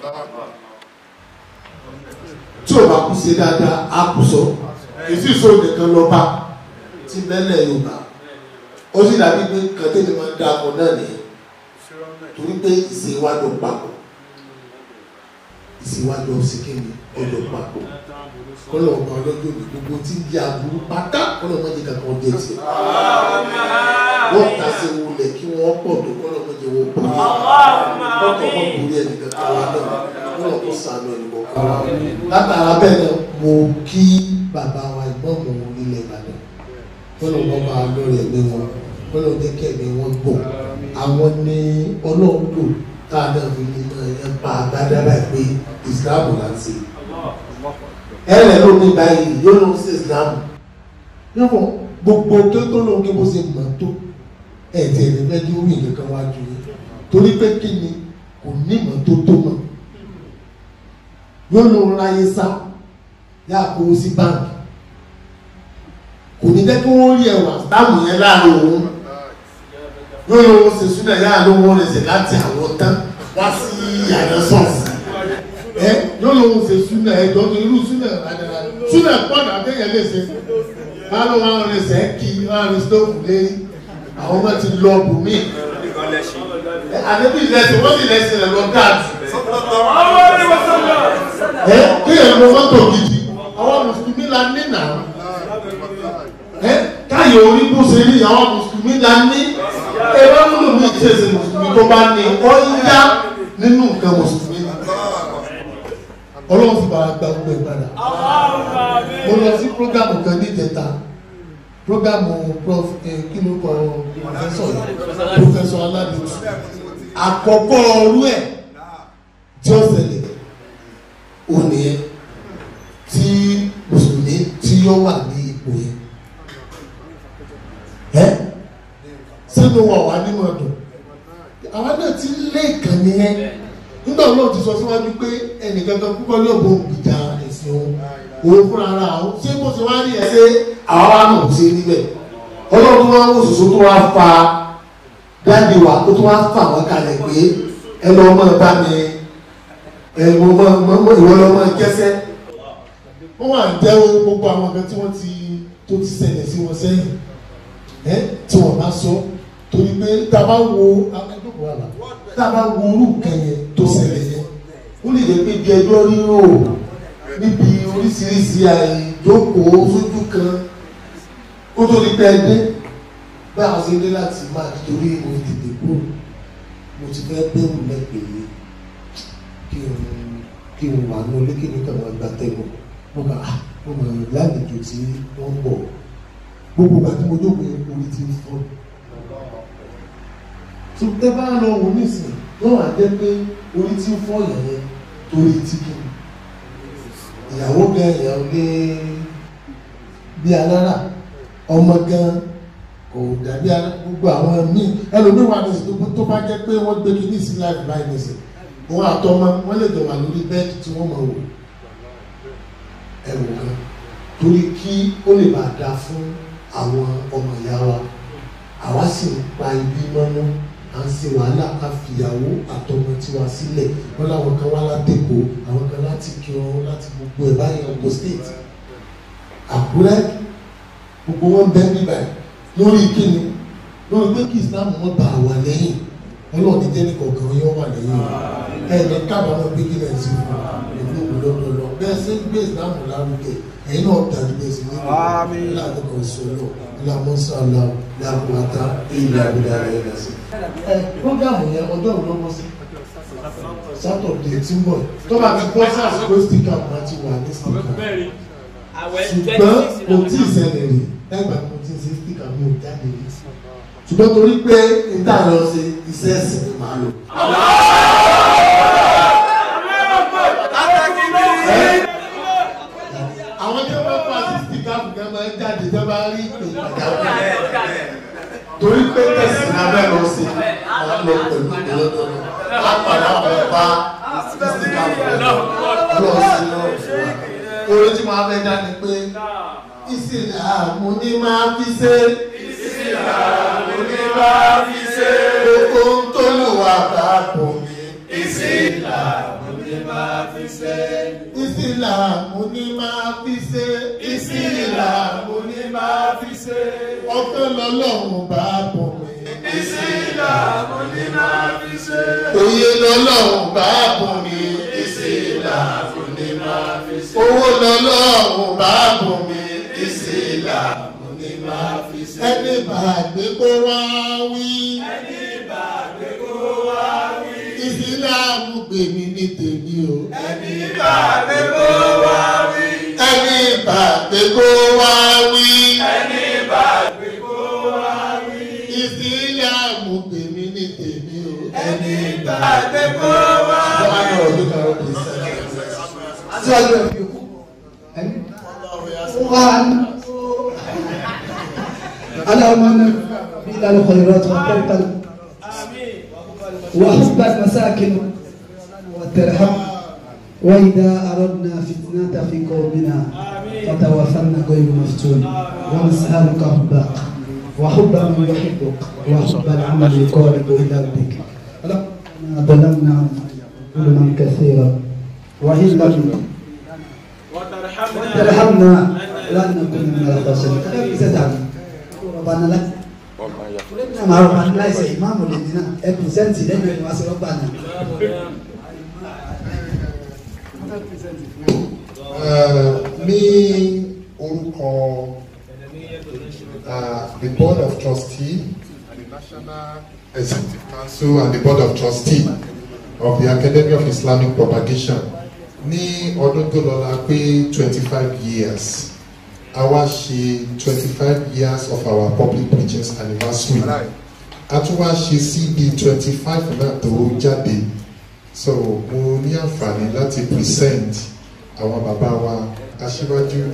tí ò bá kú sí dáadáa á kú sọ èsì ìṣó nìkan lọ́ba tí mẹ́lẹ̀ Yorùbá ó sì dàbí pé kàtẹ́lẹ̀ máa ń dá akọ náà nìyẹn torí pé ìṣèwádọ̀ papọ̀ ìṣèwádọ̀ síkìnì ọjọ́ papọ̀ kọ́lọ̀ ọba ọlọ́jọ́ ní gbogbo tí ń di aburú pátá kọ́lọ̀ mọ́jẹ kankan jẹ tiẹ̀ wọ́n ta sí wọlé kí wọ́n pọ̀ tó kọ́lọ̀ mọ́jẹ wọ́n pọ̀ ní ọkọ̀ wọn kò rí ẹnì kankan wá náà kọ́lọ̀ kó sànù ẹnì kọ̀ọ̀kan wá. látara bẹ́ẹ̀ náà mo kí bàbá wa ìgbọ́n mọ̀ ilẹ̀ Ìbàdàn kọ́lọ̀ wọn bá lórí ẹ̀mí wọn kọ́lọ̀ jẹ́ kí ẹ̀mí wọn gbọ̀ àwọn ní ọlọ́run lò tá a náà fi ní ẹ̀ pa àgbàdára pé ìsìlámù là ń ṣe ẹ̀rẹ̀ ló ní báyìí yóò ló ń ṣe ìsìlámù yóò gbogbo tó tó ló ń ké bó ṣe mọ̀ tó ẹ̀ẹ́dì ẹ̀rẹ́ fẹ́ dúró ìyẹn kan wájú yín torí pé kí ni kò ní ìmọ̀ tó tó mọ̀ yóò lọ ráyé sá yá kó o sí báńkì kò ní jẹ́ kí wọ́n rí ẹwà táwọn yẹn láàrin òun yóò lọ wọ́n ṣe súnà yá ló wọ́n rẹ̀ ṣe láti àwọn tán wá sí ìyàrá sọ́ọ̀sì ẹ yóò lọ wọ́n ṣe súnà ẹ jọ́ tó irú súnà rádaràdà súnà pọ̀nà àtẹ̀yẹ lè ṣe bá ló wọn rẹ̀ ṣe kí wọn rẹ̀ stóòfù lé àwọn ọmọ ti lọ bùnmí àdébí lẹ́sìn wọ́n sì lẹ́sìn rẹ̀ lọ dáàtì ẹ kéèyàn lọ mọ́tò gidi àwọn mùsùlùmí la ní nà ẹ káyọ̀ orí bó ṣe rí àwọn mùsùlùmí la ní ẹ bá múlò mí tí èsì mùsùlùmí tó bá ní ọ yá nínú nǹkan mùsùlùmí ni ọlọ́run fi bàrà gba gbogbo ìpadà mo lọ sí prógámù kan ní ìjẹta prógámù prof kí ló kọ pòfẹ́sọ̀ yìí pòfẹ́sọ̀ aládùn àkọ́kọ́ ọrú ẹ̀ tí ó ṣẹlẹ̀ òní ẹ tí mùsùlùmí tí yóò wà ní ipò yẹn ẹ sínú wà wá nínú ọdún àwọn náà ti lé ìkànnì yẹn nígbà náà ti sọ síwájú pé ẹnìkankan púpọ̀ ní òbò ìjà ẹ̀sìn òun òun fúnra ara àwọn ṣé bó ṣe wá rí ẹ ṣe àwa wa náà ṣe níbẹ̀ ọlọ́run tó wá wò sòsò tó wá fa dáàdi wa tó tó wá fà wọ́n kalẹ̀ pé ẹ lọ́ọ́ mọ̀ bá mi ẹ̀wọ̀n mọ ìwọ lọ máa jẹ́sẹ́ wọ́n wà ń jẹ́wọ́ gbogbo àwọn kan tí wọ́n ti tó ti ṣẹlẹ̀ sí wọn sẹ́yìn ẹ́ tí wọ́n bá sọ torí pé tá a bá wo akẹ́kọ̀ọ́ àlà tá a bá wo orú kan yẹn tó ṣẹlẹ̀ yẹn ó lè jẹ́ pé bí ẹjọ́ rírò níbi oríṣiríṣi àìjókòó sójú kan ó tó ní pẹ́ dé bá a ṣe dé láti máa torí mo tètè kúrò mo ti fẹ́ bẹ́rù lẹ́gbẹ̀ẹ́ kí n kí n wà ní olékè ní kàwọn ẹgbà tẹnu wọn bá a wọn bá lálejò tí wọn ń bọ̀ gbogbo bàtí mo jókòó yẹn orí ti ń fọ́ tó tẹ bá lọ wò nísìn yóò wá jẹ pé orí ti ń fọ́ yẹn yẹn torí tí kì í ìyàwó gan ìyàwó lé bí alára ọmọ gan kò dàbí gbogbo àwọn míì ẹlòmíì wà ní ìsìn tó bá jẹ pé wọn gbé kí ní ìsìn láì báyìí nísìn wọn àtọmọ wọn lè jọ wà lórí bẹ́ẹ̀dì tí wọn máa wò ẹwù kan torí kí ó lè bá da fún àwọn ọmọ ìyá wa àwa sì ń pa ibi mọ́nú à ń ṣe wàhálà ká fìyàwó àtọmọ tiwa sílẹ̀ wọn làwọn kan wá látẹ̀kọ́ àwọn kan láti kírun láti gbogbo ẹ̀ báyìí ọgbọ state àkúrẹ́ gbogbo wọn bẹ́ẹ̀ bíbáyìí lórí kíni lórí pé kí islam wọn bá wà lẹ́yìn ọlọ́run ní jẹ́ni kọ̀ọ̀kan yóò wà lẹ́yìn ẹ̀ẹ́dẹ̀ kábàámọ̀ pé kí lẹ́yìn sí fún ìlú òwúlọ́dọọlọ bẹ́ẹ̀ sí gbé ìsìlámù lárugẹ ẹ̀yin náà tàbí bẹ́ẹ̀ sí nínú ìlànà kan sọ̀rọ̀ ìlànà sọ̀rọ̀ làkùnmọ́ta ìlà ìlà rẹ̀ rẹ̀ sí. ẹ programu yẹn ọjọ́ ìlú lọ́wọ́ sí sátọ̀dẹ̀ tí ń bọ̀ tó bá ti bọ́ sí àsìkò stika máa ti wà ní stika ṣùgbọ́n kò tí ì ṣẹlẹ̀ rí ẹgbàá kò tí ì ṣe stika mi ò jáde rí ṣùgbọ́n torí pé níta lọ ṣe iṣẹ́ ẹ̀sìn ni màá lò. àwọn tí wọ́n fà sí stika fúnkẹ́ máa ń jáde tó bá rí ìpè pàjáwìrì torí pé tẹ̀sí lábẹ́ lọ sí máa lọ pẹ̀lú ìdọ́lọ́dọ́ á padà wọ̀ bá stika fúnkẹ́ lọ sí lọ orí tí wọ́n á fẹ́ dá ni pé ìsìlámù ni máa fi ṣe ìsìlámù ni máa fi ṣe. gbogbo ń tó lù wá bá bọ̀ mí. ìsìlámù ni máa fi ṣe. ìsìlámù ni máa fi ṣe. ìsìlámù ni máa fi ṣe. ọpẹ́ lọ́lọ́run bá bọ̀ mí. ìsìlámù ni máa fi ṣe. òye lọ́lọ́run bá bọ̀ mí. ìsìlámù ni máa fi ṣe. owó lọ́lọ́run bá bọ̀ mí. ìsìlámù ni máa fi ṣe. ẹni bá gbé kó wá wí. ẹni bá gbé kó wá wí. ìsìlámù gbèmí ní tèmi o. ẹni bá gbé kó wá wí. ẹni bá gbé kó wá wí. ẹni bá gbé kó wá wí. ìsìlámù gbèmí ní tèmi o. ẹni bá gbé kó wá ìjọba wí. náà ọdún kan ọdún sẹ́yìn. síwájú ẹ̀ fi kú wá aláwọ̀ náà وفعل الخيرات وترك وحب المساكن وترحم وإذا أردنا فتنة في قومنا فتوفنا غير مفتون ونسألك حبك وحب من يحبك وحب العمل يقارب إلى ربك ربنا ظلمنا ظلما كثيرا وإن لم ترحمنا لن نكون من الخاسرين كيف تدعم ربنا لك قلنا مع ربنا ليس إمام لدينا ابن لنا يواصل ربنا ní orúkọ uh, the board of trustee and the national executive council and the board of trustee of the academy of islamic propagation ní ọdún tó lọ la pé twenty five years a wá ṣe twenty five years of our public preaching anniversary a tún wá ṣe cb twenty five náà tó jáde so mo ní àǹfààní láti present àwọn bàbá wa aṣíwájú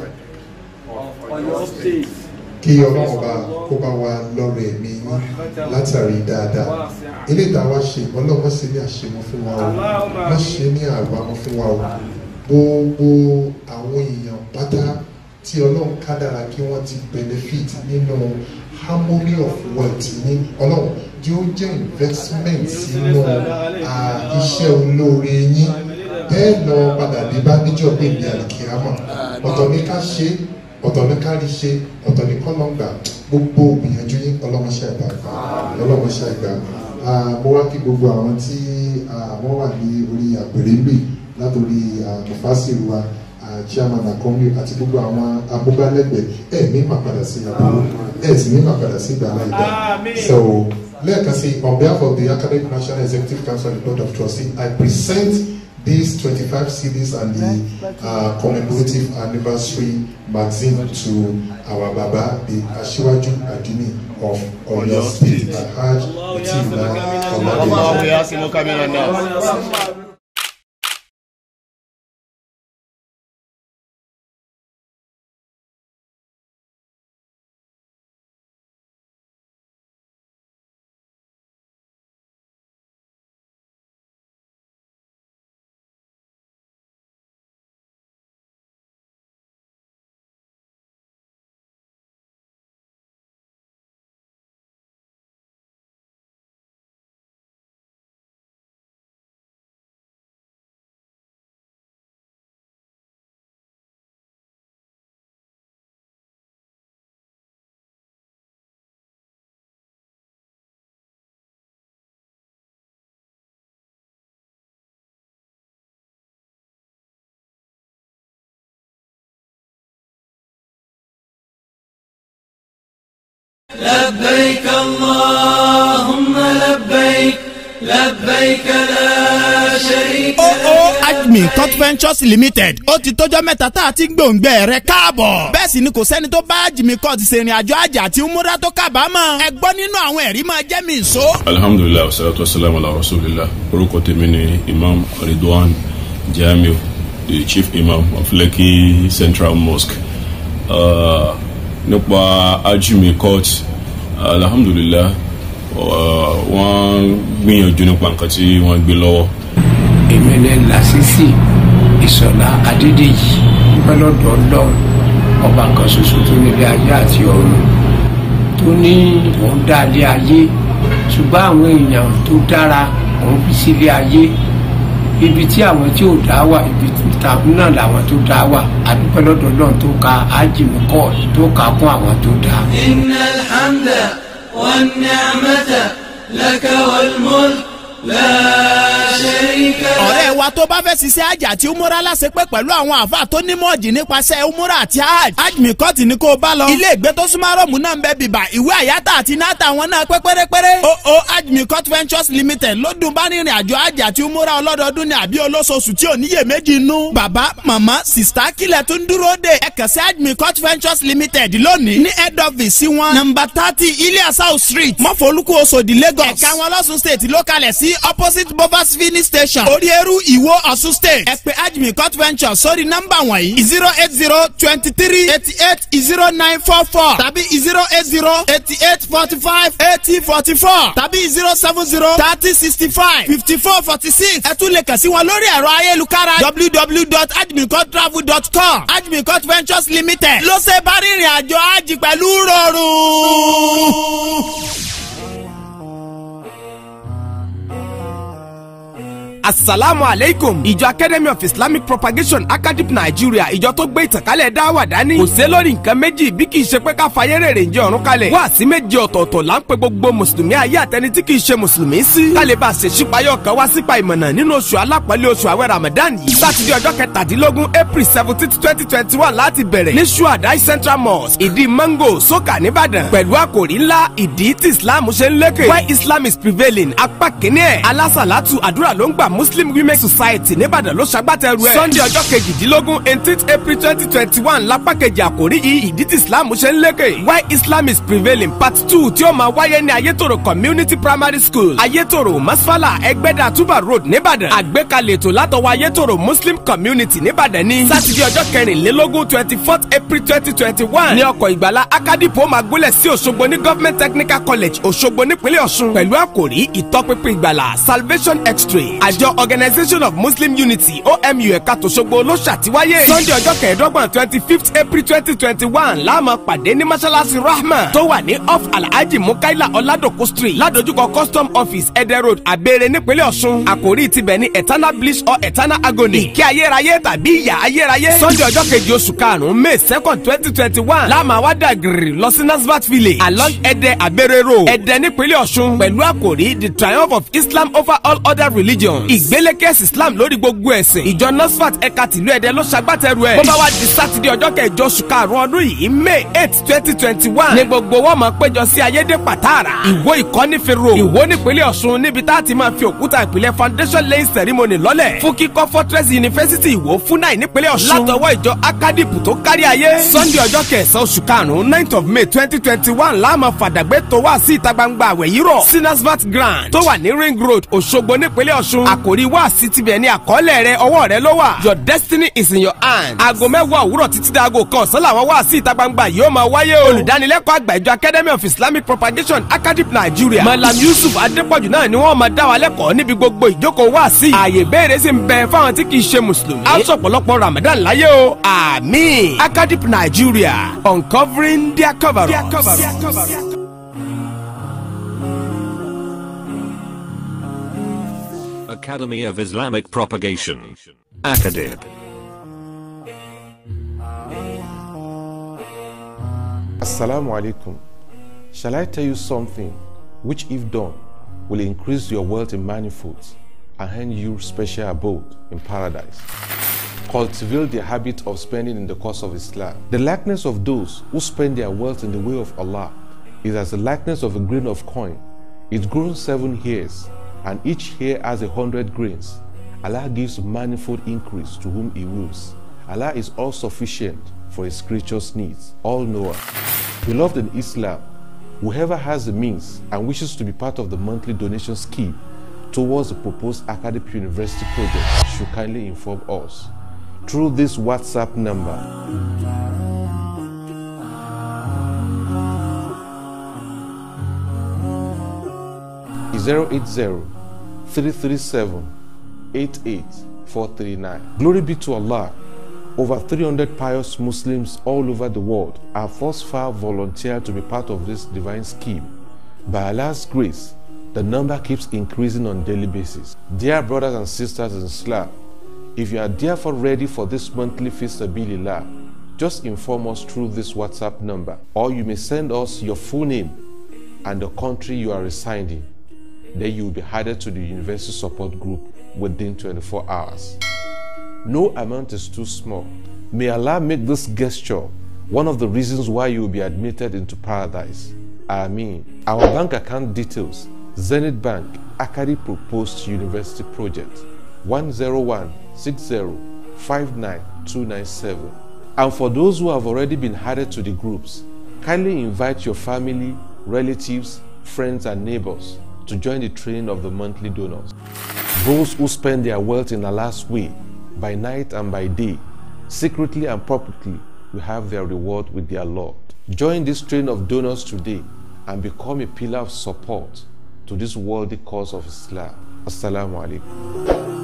kí ọlọ́run bá kó bá wa lọ́rọ̀ ẹ̀mí yín látàrí dáadáa ilé ìdáwà ṣe ọlọ́run ṣe ní àṣemọ́ fún wa o má ṣe ní àgbàmọ́ fún wa o gbogbo àwọn èèyàn pátá tí ọlọ́run kádàrá kí wọ́n ti benefit nínú harmony of wealth ní ọlọ́run yóò jẹ́ investment sínú iṣẹ́ olóore yín bẹ́ẹ̀ lọ padà dé bá níjọ́ pé ní àlìkíyàmọ̀ ọ̀tọ̀ ní ká ṣe ọ̀tọ̀ ní ká rí ṣe ọ̀tọ̀ ní kọ́lọ́ngbà gbogbo gbìyànjú yín ọlọ́mọṣẹ́ àgbà ọlọ́mọṣẹ́ àgbà mo wá kí gbogbo àwọn tí wọ́n wà ní orí àpèrè gbè látòrí mufasiru wa chairman akọ́mi àti gbogbo àwọn amúgbálẹ́gbẹ̀ẹ́ ẹ̀ ní màpadà sí àbúrò ẹ̀ sì ní màpadà sí ìgbàlá ìgbà so lẹ́ẹ̀kan sí on behalf of the academic national executive council and the board of trustees i present these 25 CDs and the uh, commemorative anniversary magazine to our Baba, the Ashiwaju Adini of Oyo State, Alhaj Utila Oladeji. لبيك اللهم لبيك لبيك لا شريك oo admin court ventures limited ó ti tọ́jọ́ mẹ́ta tá a ti ń gbòǹgbẹ rẹ̀ káàbọ̀ bẹ́ẹ̀ sì ni kò sẹ́ni tó bá admin court ṣèrìn àjò àjà àti múra tó kábàámọ̀ ẹ gbọ́ nínú àwọn ẹ̀rí máa jẹ́ mi ìṣó. alhamdulilayi wasalaatu wasalaamu ala rasulillah orúkọ tèmi ni imam ridwan jamiu the chief imam of lekki central mosque uh, nípa ajimi court alhamdulilah wọ́n gbìyànjú nípa nǹkan tí wọ́n gbé lọ́wọ́. èmi ní lásìsì ìsọ̀lá adédèjì pẹ́lọ́dọ̀ ọlọ́run ọba kan ṣoṣo tó nílé ayé àti ọ̀run tó ní òun dá ilé ayé ṣùgbọ́n àwọn èèyàn tó dára òun fi sílé ayé ibi tí àwọn tí ò dá wà ibi náà làwọn tó dá wà àdúpẹ́ lọ́dọ̀ ọlọ́run tó ka ájìmí kọ́ tó ka kún àwọn tó dá. إن الحمد والنعمة لك والملك لا شريك لك ọ̀rẹ́ wa tó bá fẹ́ ṣiṣẹ́ àjà àti umura láṣẹ pé pẹ̀lú àwọn àáfàá tó ní mọ́ọ̀jì nípasẹ̀ umura àti hajj hajj mikọ́t ni kó o bá lọ. ilé ìgbé tó súnmọ́ rọ́ọ̀mù náà ń bẹ bìbà ìwé àyátà àti náàtà wọn náà pé pérépéré. o o hajj mikọ́t ventures limited ló dùn bá rìnrìn àjò hajj àti umura ọlọ́dọọdún ní àbí olóṣooṣù tí ò níyè méjì nú. bàbá màmá sista kílẹ̀ tó ń dúró dé ẹ kàn sí hajj mikọ́t ventures limited lónìí ní head office sí wọn. nọ́mbà thirty ilias house street mọ́fọ́lùkù oṣòdì lagos. ẹ̀ka wọn lọ́sùn state ló kalẹ̀ sí sí opposite bovas filling station oríeru ìwó ọ̀ṣun state ẹ pè ajmi court venture sórí nọ́mbà wọ̀nyí zero eight zero twenty three eighty eight zero nine four four tàbí zero eight zero eighty eight forty five eighty forty four tàbí zero seven zero thirty sixty five fifty four forty six ẹ tún lè kàn sí wọn lórí ẹ̀rọ ayélujára www.admincourtravel.com admincourt ventures limited ló ṣe bá rìnrìn àjò ájì pẹ̀lú rọrùn. asalaamu aleykum ìjọ academy of islamic propagation academy nigeria ìjọ tó gbé ìtànkálẹ̀ dáwà dání kò sé lórí nǹkan méjì bí kì í ṣe pé ká fayé rèrè ǹjẹ́ ọ̀run kalẹ̀ wá sí méje ọ̀tọ̀ọ̀tọ̀ là ń pe gbogbo mùsùlùmí ayé àtẹni tí kì í ṣe mùsùlùmí sí kálí bá a ṣe ṣípayọ̀ kan wá sípa ìmọ̀nà nínú oṣù alápọ̀lé oṣù àwẹ̀ ramadan yìí sátidé ọjọ́ kẹtàdínlógún april seventeen twenty twenty one láti bẹ̀rẹ̀ ní suadai central mosque ìdí mango soka nìbàdàn pẹ̀lú àkòrí ńlá ìdí tí islam ṣe ń lékè why islam is prevailing apá kínní ẹ̀ alásàlátù àdúrà ló ń gbà muslim women society nìbàdàn ló ṣagbátẹrù ẹ̀. sunday ọjọ́ kejìdínlógún eighteenth april twenty twenty one lápá kejì àkórí yìí ìdí tí islam ṣe ń lékè. why islam is prevailing part two tí ó máa wáyé ní ayétòrò community primary school ayétòrò masfala ẹgbẹ́dà tuba road nìbàdàn. àgbékalẹ̀ ètò látọwọ́ ayétòrò muslim community nìbàdàn ní. sátidé ọjọ́ kẹrìnlélógún twenty fourth april twenty twenty one ní ọkọ̀ ìgbàlá akadipo máa gúnlẹ̀ sí òṣogbo ní government technical college òṣogbo nípínlẹ̀ ọ̀ṣun pẹ̀lú àkòrí ìtọ́pinpin ìgbàlá salvation x-ray àjọ organisation of muslim unity omu ẹ̀ka tòṣogbo ló ṣàtiwáyé. sunday ọjọ́ kẹẹ̀ẹ́dọ́gbọ̀n twenty fifth april twenty twenty one láàmú pàdé ní mọ́ṣáláṣí rahma tó wà ní off alhaji mukaila ọ̀làdòkó street ládojúkọ custom office ẹ̀dẹ̀ road abẹ́rẹ́ nípínlẹ̀ ọ̀ṣun àkòrí tibẹ̀ ní eternal bliss or eternal agony ìkẹ́ ayérayé tàbí ìyà ayérayé. sunday ọjọ́ kejì oṣù karùn-ún may second twenty twenty one láàmú àwádà gírì lọ sí nasbat village along ẹ̀dẹ̀ abẹ́rẹ́ road ẹ̀dẹ̀ nípínlẹ̀ ọ̀ṣun pẹ̀lú àkòrí the triumph of islam over all other religions ìgbélékèsì islam lórí gbogbo ẹ̀sìn ìjọ nasfat ẹ̀ka tìlú ẹ̀dẹ́ ló ṣagbátẹrù ẹ̀. bó bá wá di sátidé ọjọ́ kẹjọ oṣù karùn-ún ọdún yìí may eight twenty twenty one ní gbogbo wọn máa péjọ sí ayédè pàtàrà ìwó ìkọ́nífẹ̀rọ ìwó nípínlẹ̀ ọ̀ṣun níbi tá a ti máa fi òkúta ìpìlẹ̀ foundation laying ceremony lọ́lẹ̀ fún kíkọ́ fortress university ìwó fúnáì nípínlẹ̀ ọ̀ṣun látọwọ́ ìjọ akadipu tó kárí ayé sunday ọjọ́ kẹsàn-án oṣù karùn-ún ninth of may twenty twenty one láàmú fàdàgbé tó wá sí ìta gbangba àwẹ̀ yìí rọ̀ sinasvat grand tó wà ní ring road òṣogbo nípínlẹ̀ ọ̀ṣun àkòrí wá sí tibẹ̀ ní àkọọ́lẹ̀ rẹ ọwọ́ rẹ ló wà your destiny is in your hand. aago mẹ́wàá òwúrọ̀ títí dáago kan ọ̀sán làwọn wá sí ìta gbangba yìí ó máa wáyé o. olùdánilẹ́kọ̀ọ́ àgbà ìjọ academy of islamic propagation academy nigeria malam yusuf adépọ̀jù náà ni wọ́n máa dá wa lẹ́kọ̀ọ́ níbi gbogbo ìjókòó wá sí. ààyè béèrè sì ń bẹ fáwọn tí kì í ṣe mùsùlùmí. a sọ pọ̀lọpọ̀ ramadan láyé o. àmín academy nigeria uncovering their cover up. Academy of Islamic Propagation. Acadib. Assalamu alaikum. Shall I tell you something which, if done, will increase your wealth in manifolds and hand you special abode in paradise? Cultivate the habit of spending in the cause of Islam. The likeness of those who spend their wealth in the way of Allah is as the likeness of a grain of coin. It grows seven hairs, and each hair has a hundred grains. Allah gives manifold increase to whom He wills. Allah is all sufficient for His creatures' needs, all knower. Beloved in Islam, whoever has the means and wishes to be part of the monthly donation scheme towards the proposed academic university project should kindly inform us through this WhatsApp number. Zero eight zero three three seven eight eight four three nine. Glory be to Allah. Over 300 pious Muslims all over the world have thus far volunteered to be part of this divine scheme. By Allah's grace, the number keeps increasing on daily basis. Dear brothers and sisters in Islam, if you are therefore ready for this monthly feast Sabilillah, just inform us through this WhatsApp number, or you may send us your full name and the country you are residing. Then you will be added to the university support group within 24 hours. No amount is too small. May Allah make this gesture one of the reasons why you will be admitted into paradise. Ameen. Our bank account details Zenith Bank, Akari Proposed University Project 10160599297. And for those who have already been added to the groups, kindly invite your family, relatives, friends, and neighbors to join the train of the monthly donors. Those who spend their wealth in Allah's way, by night and by day, secretly and publicly, will have their reward with their Lord. Join this train of donors today and become a pillar of support to this worthy cause of Islam. Assalamu alaikum.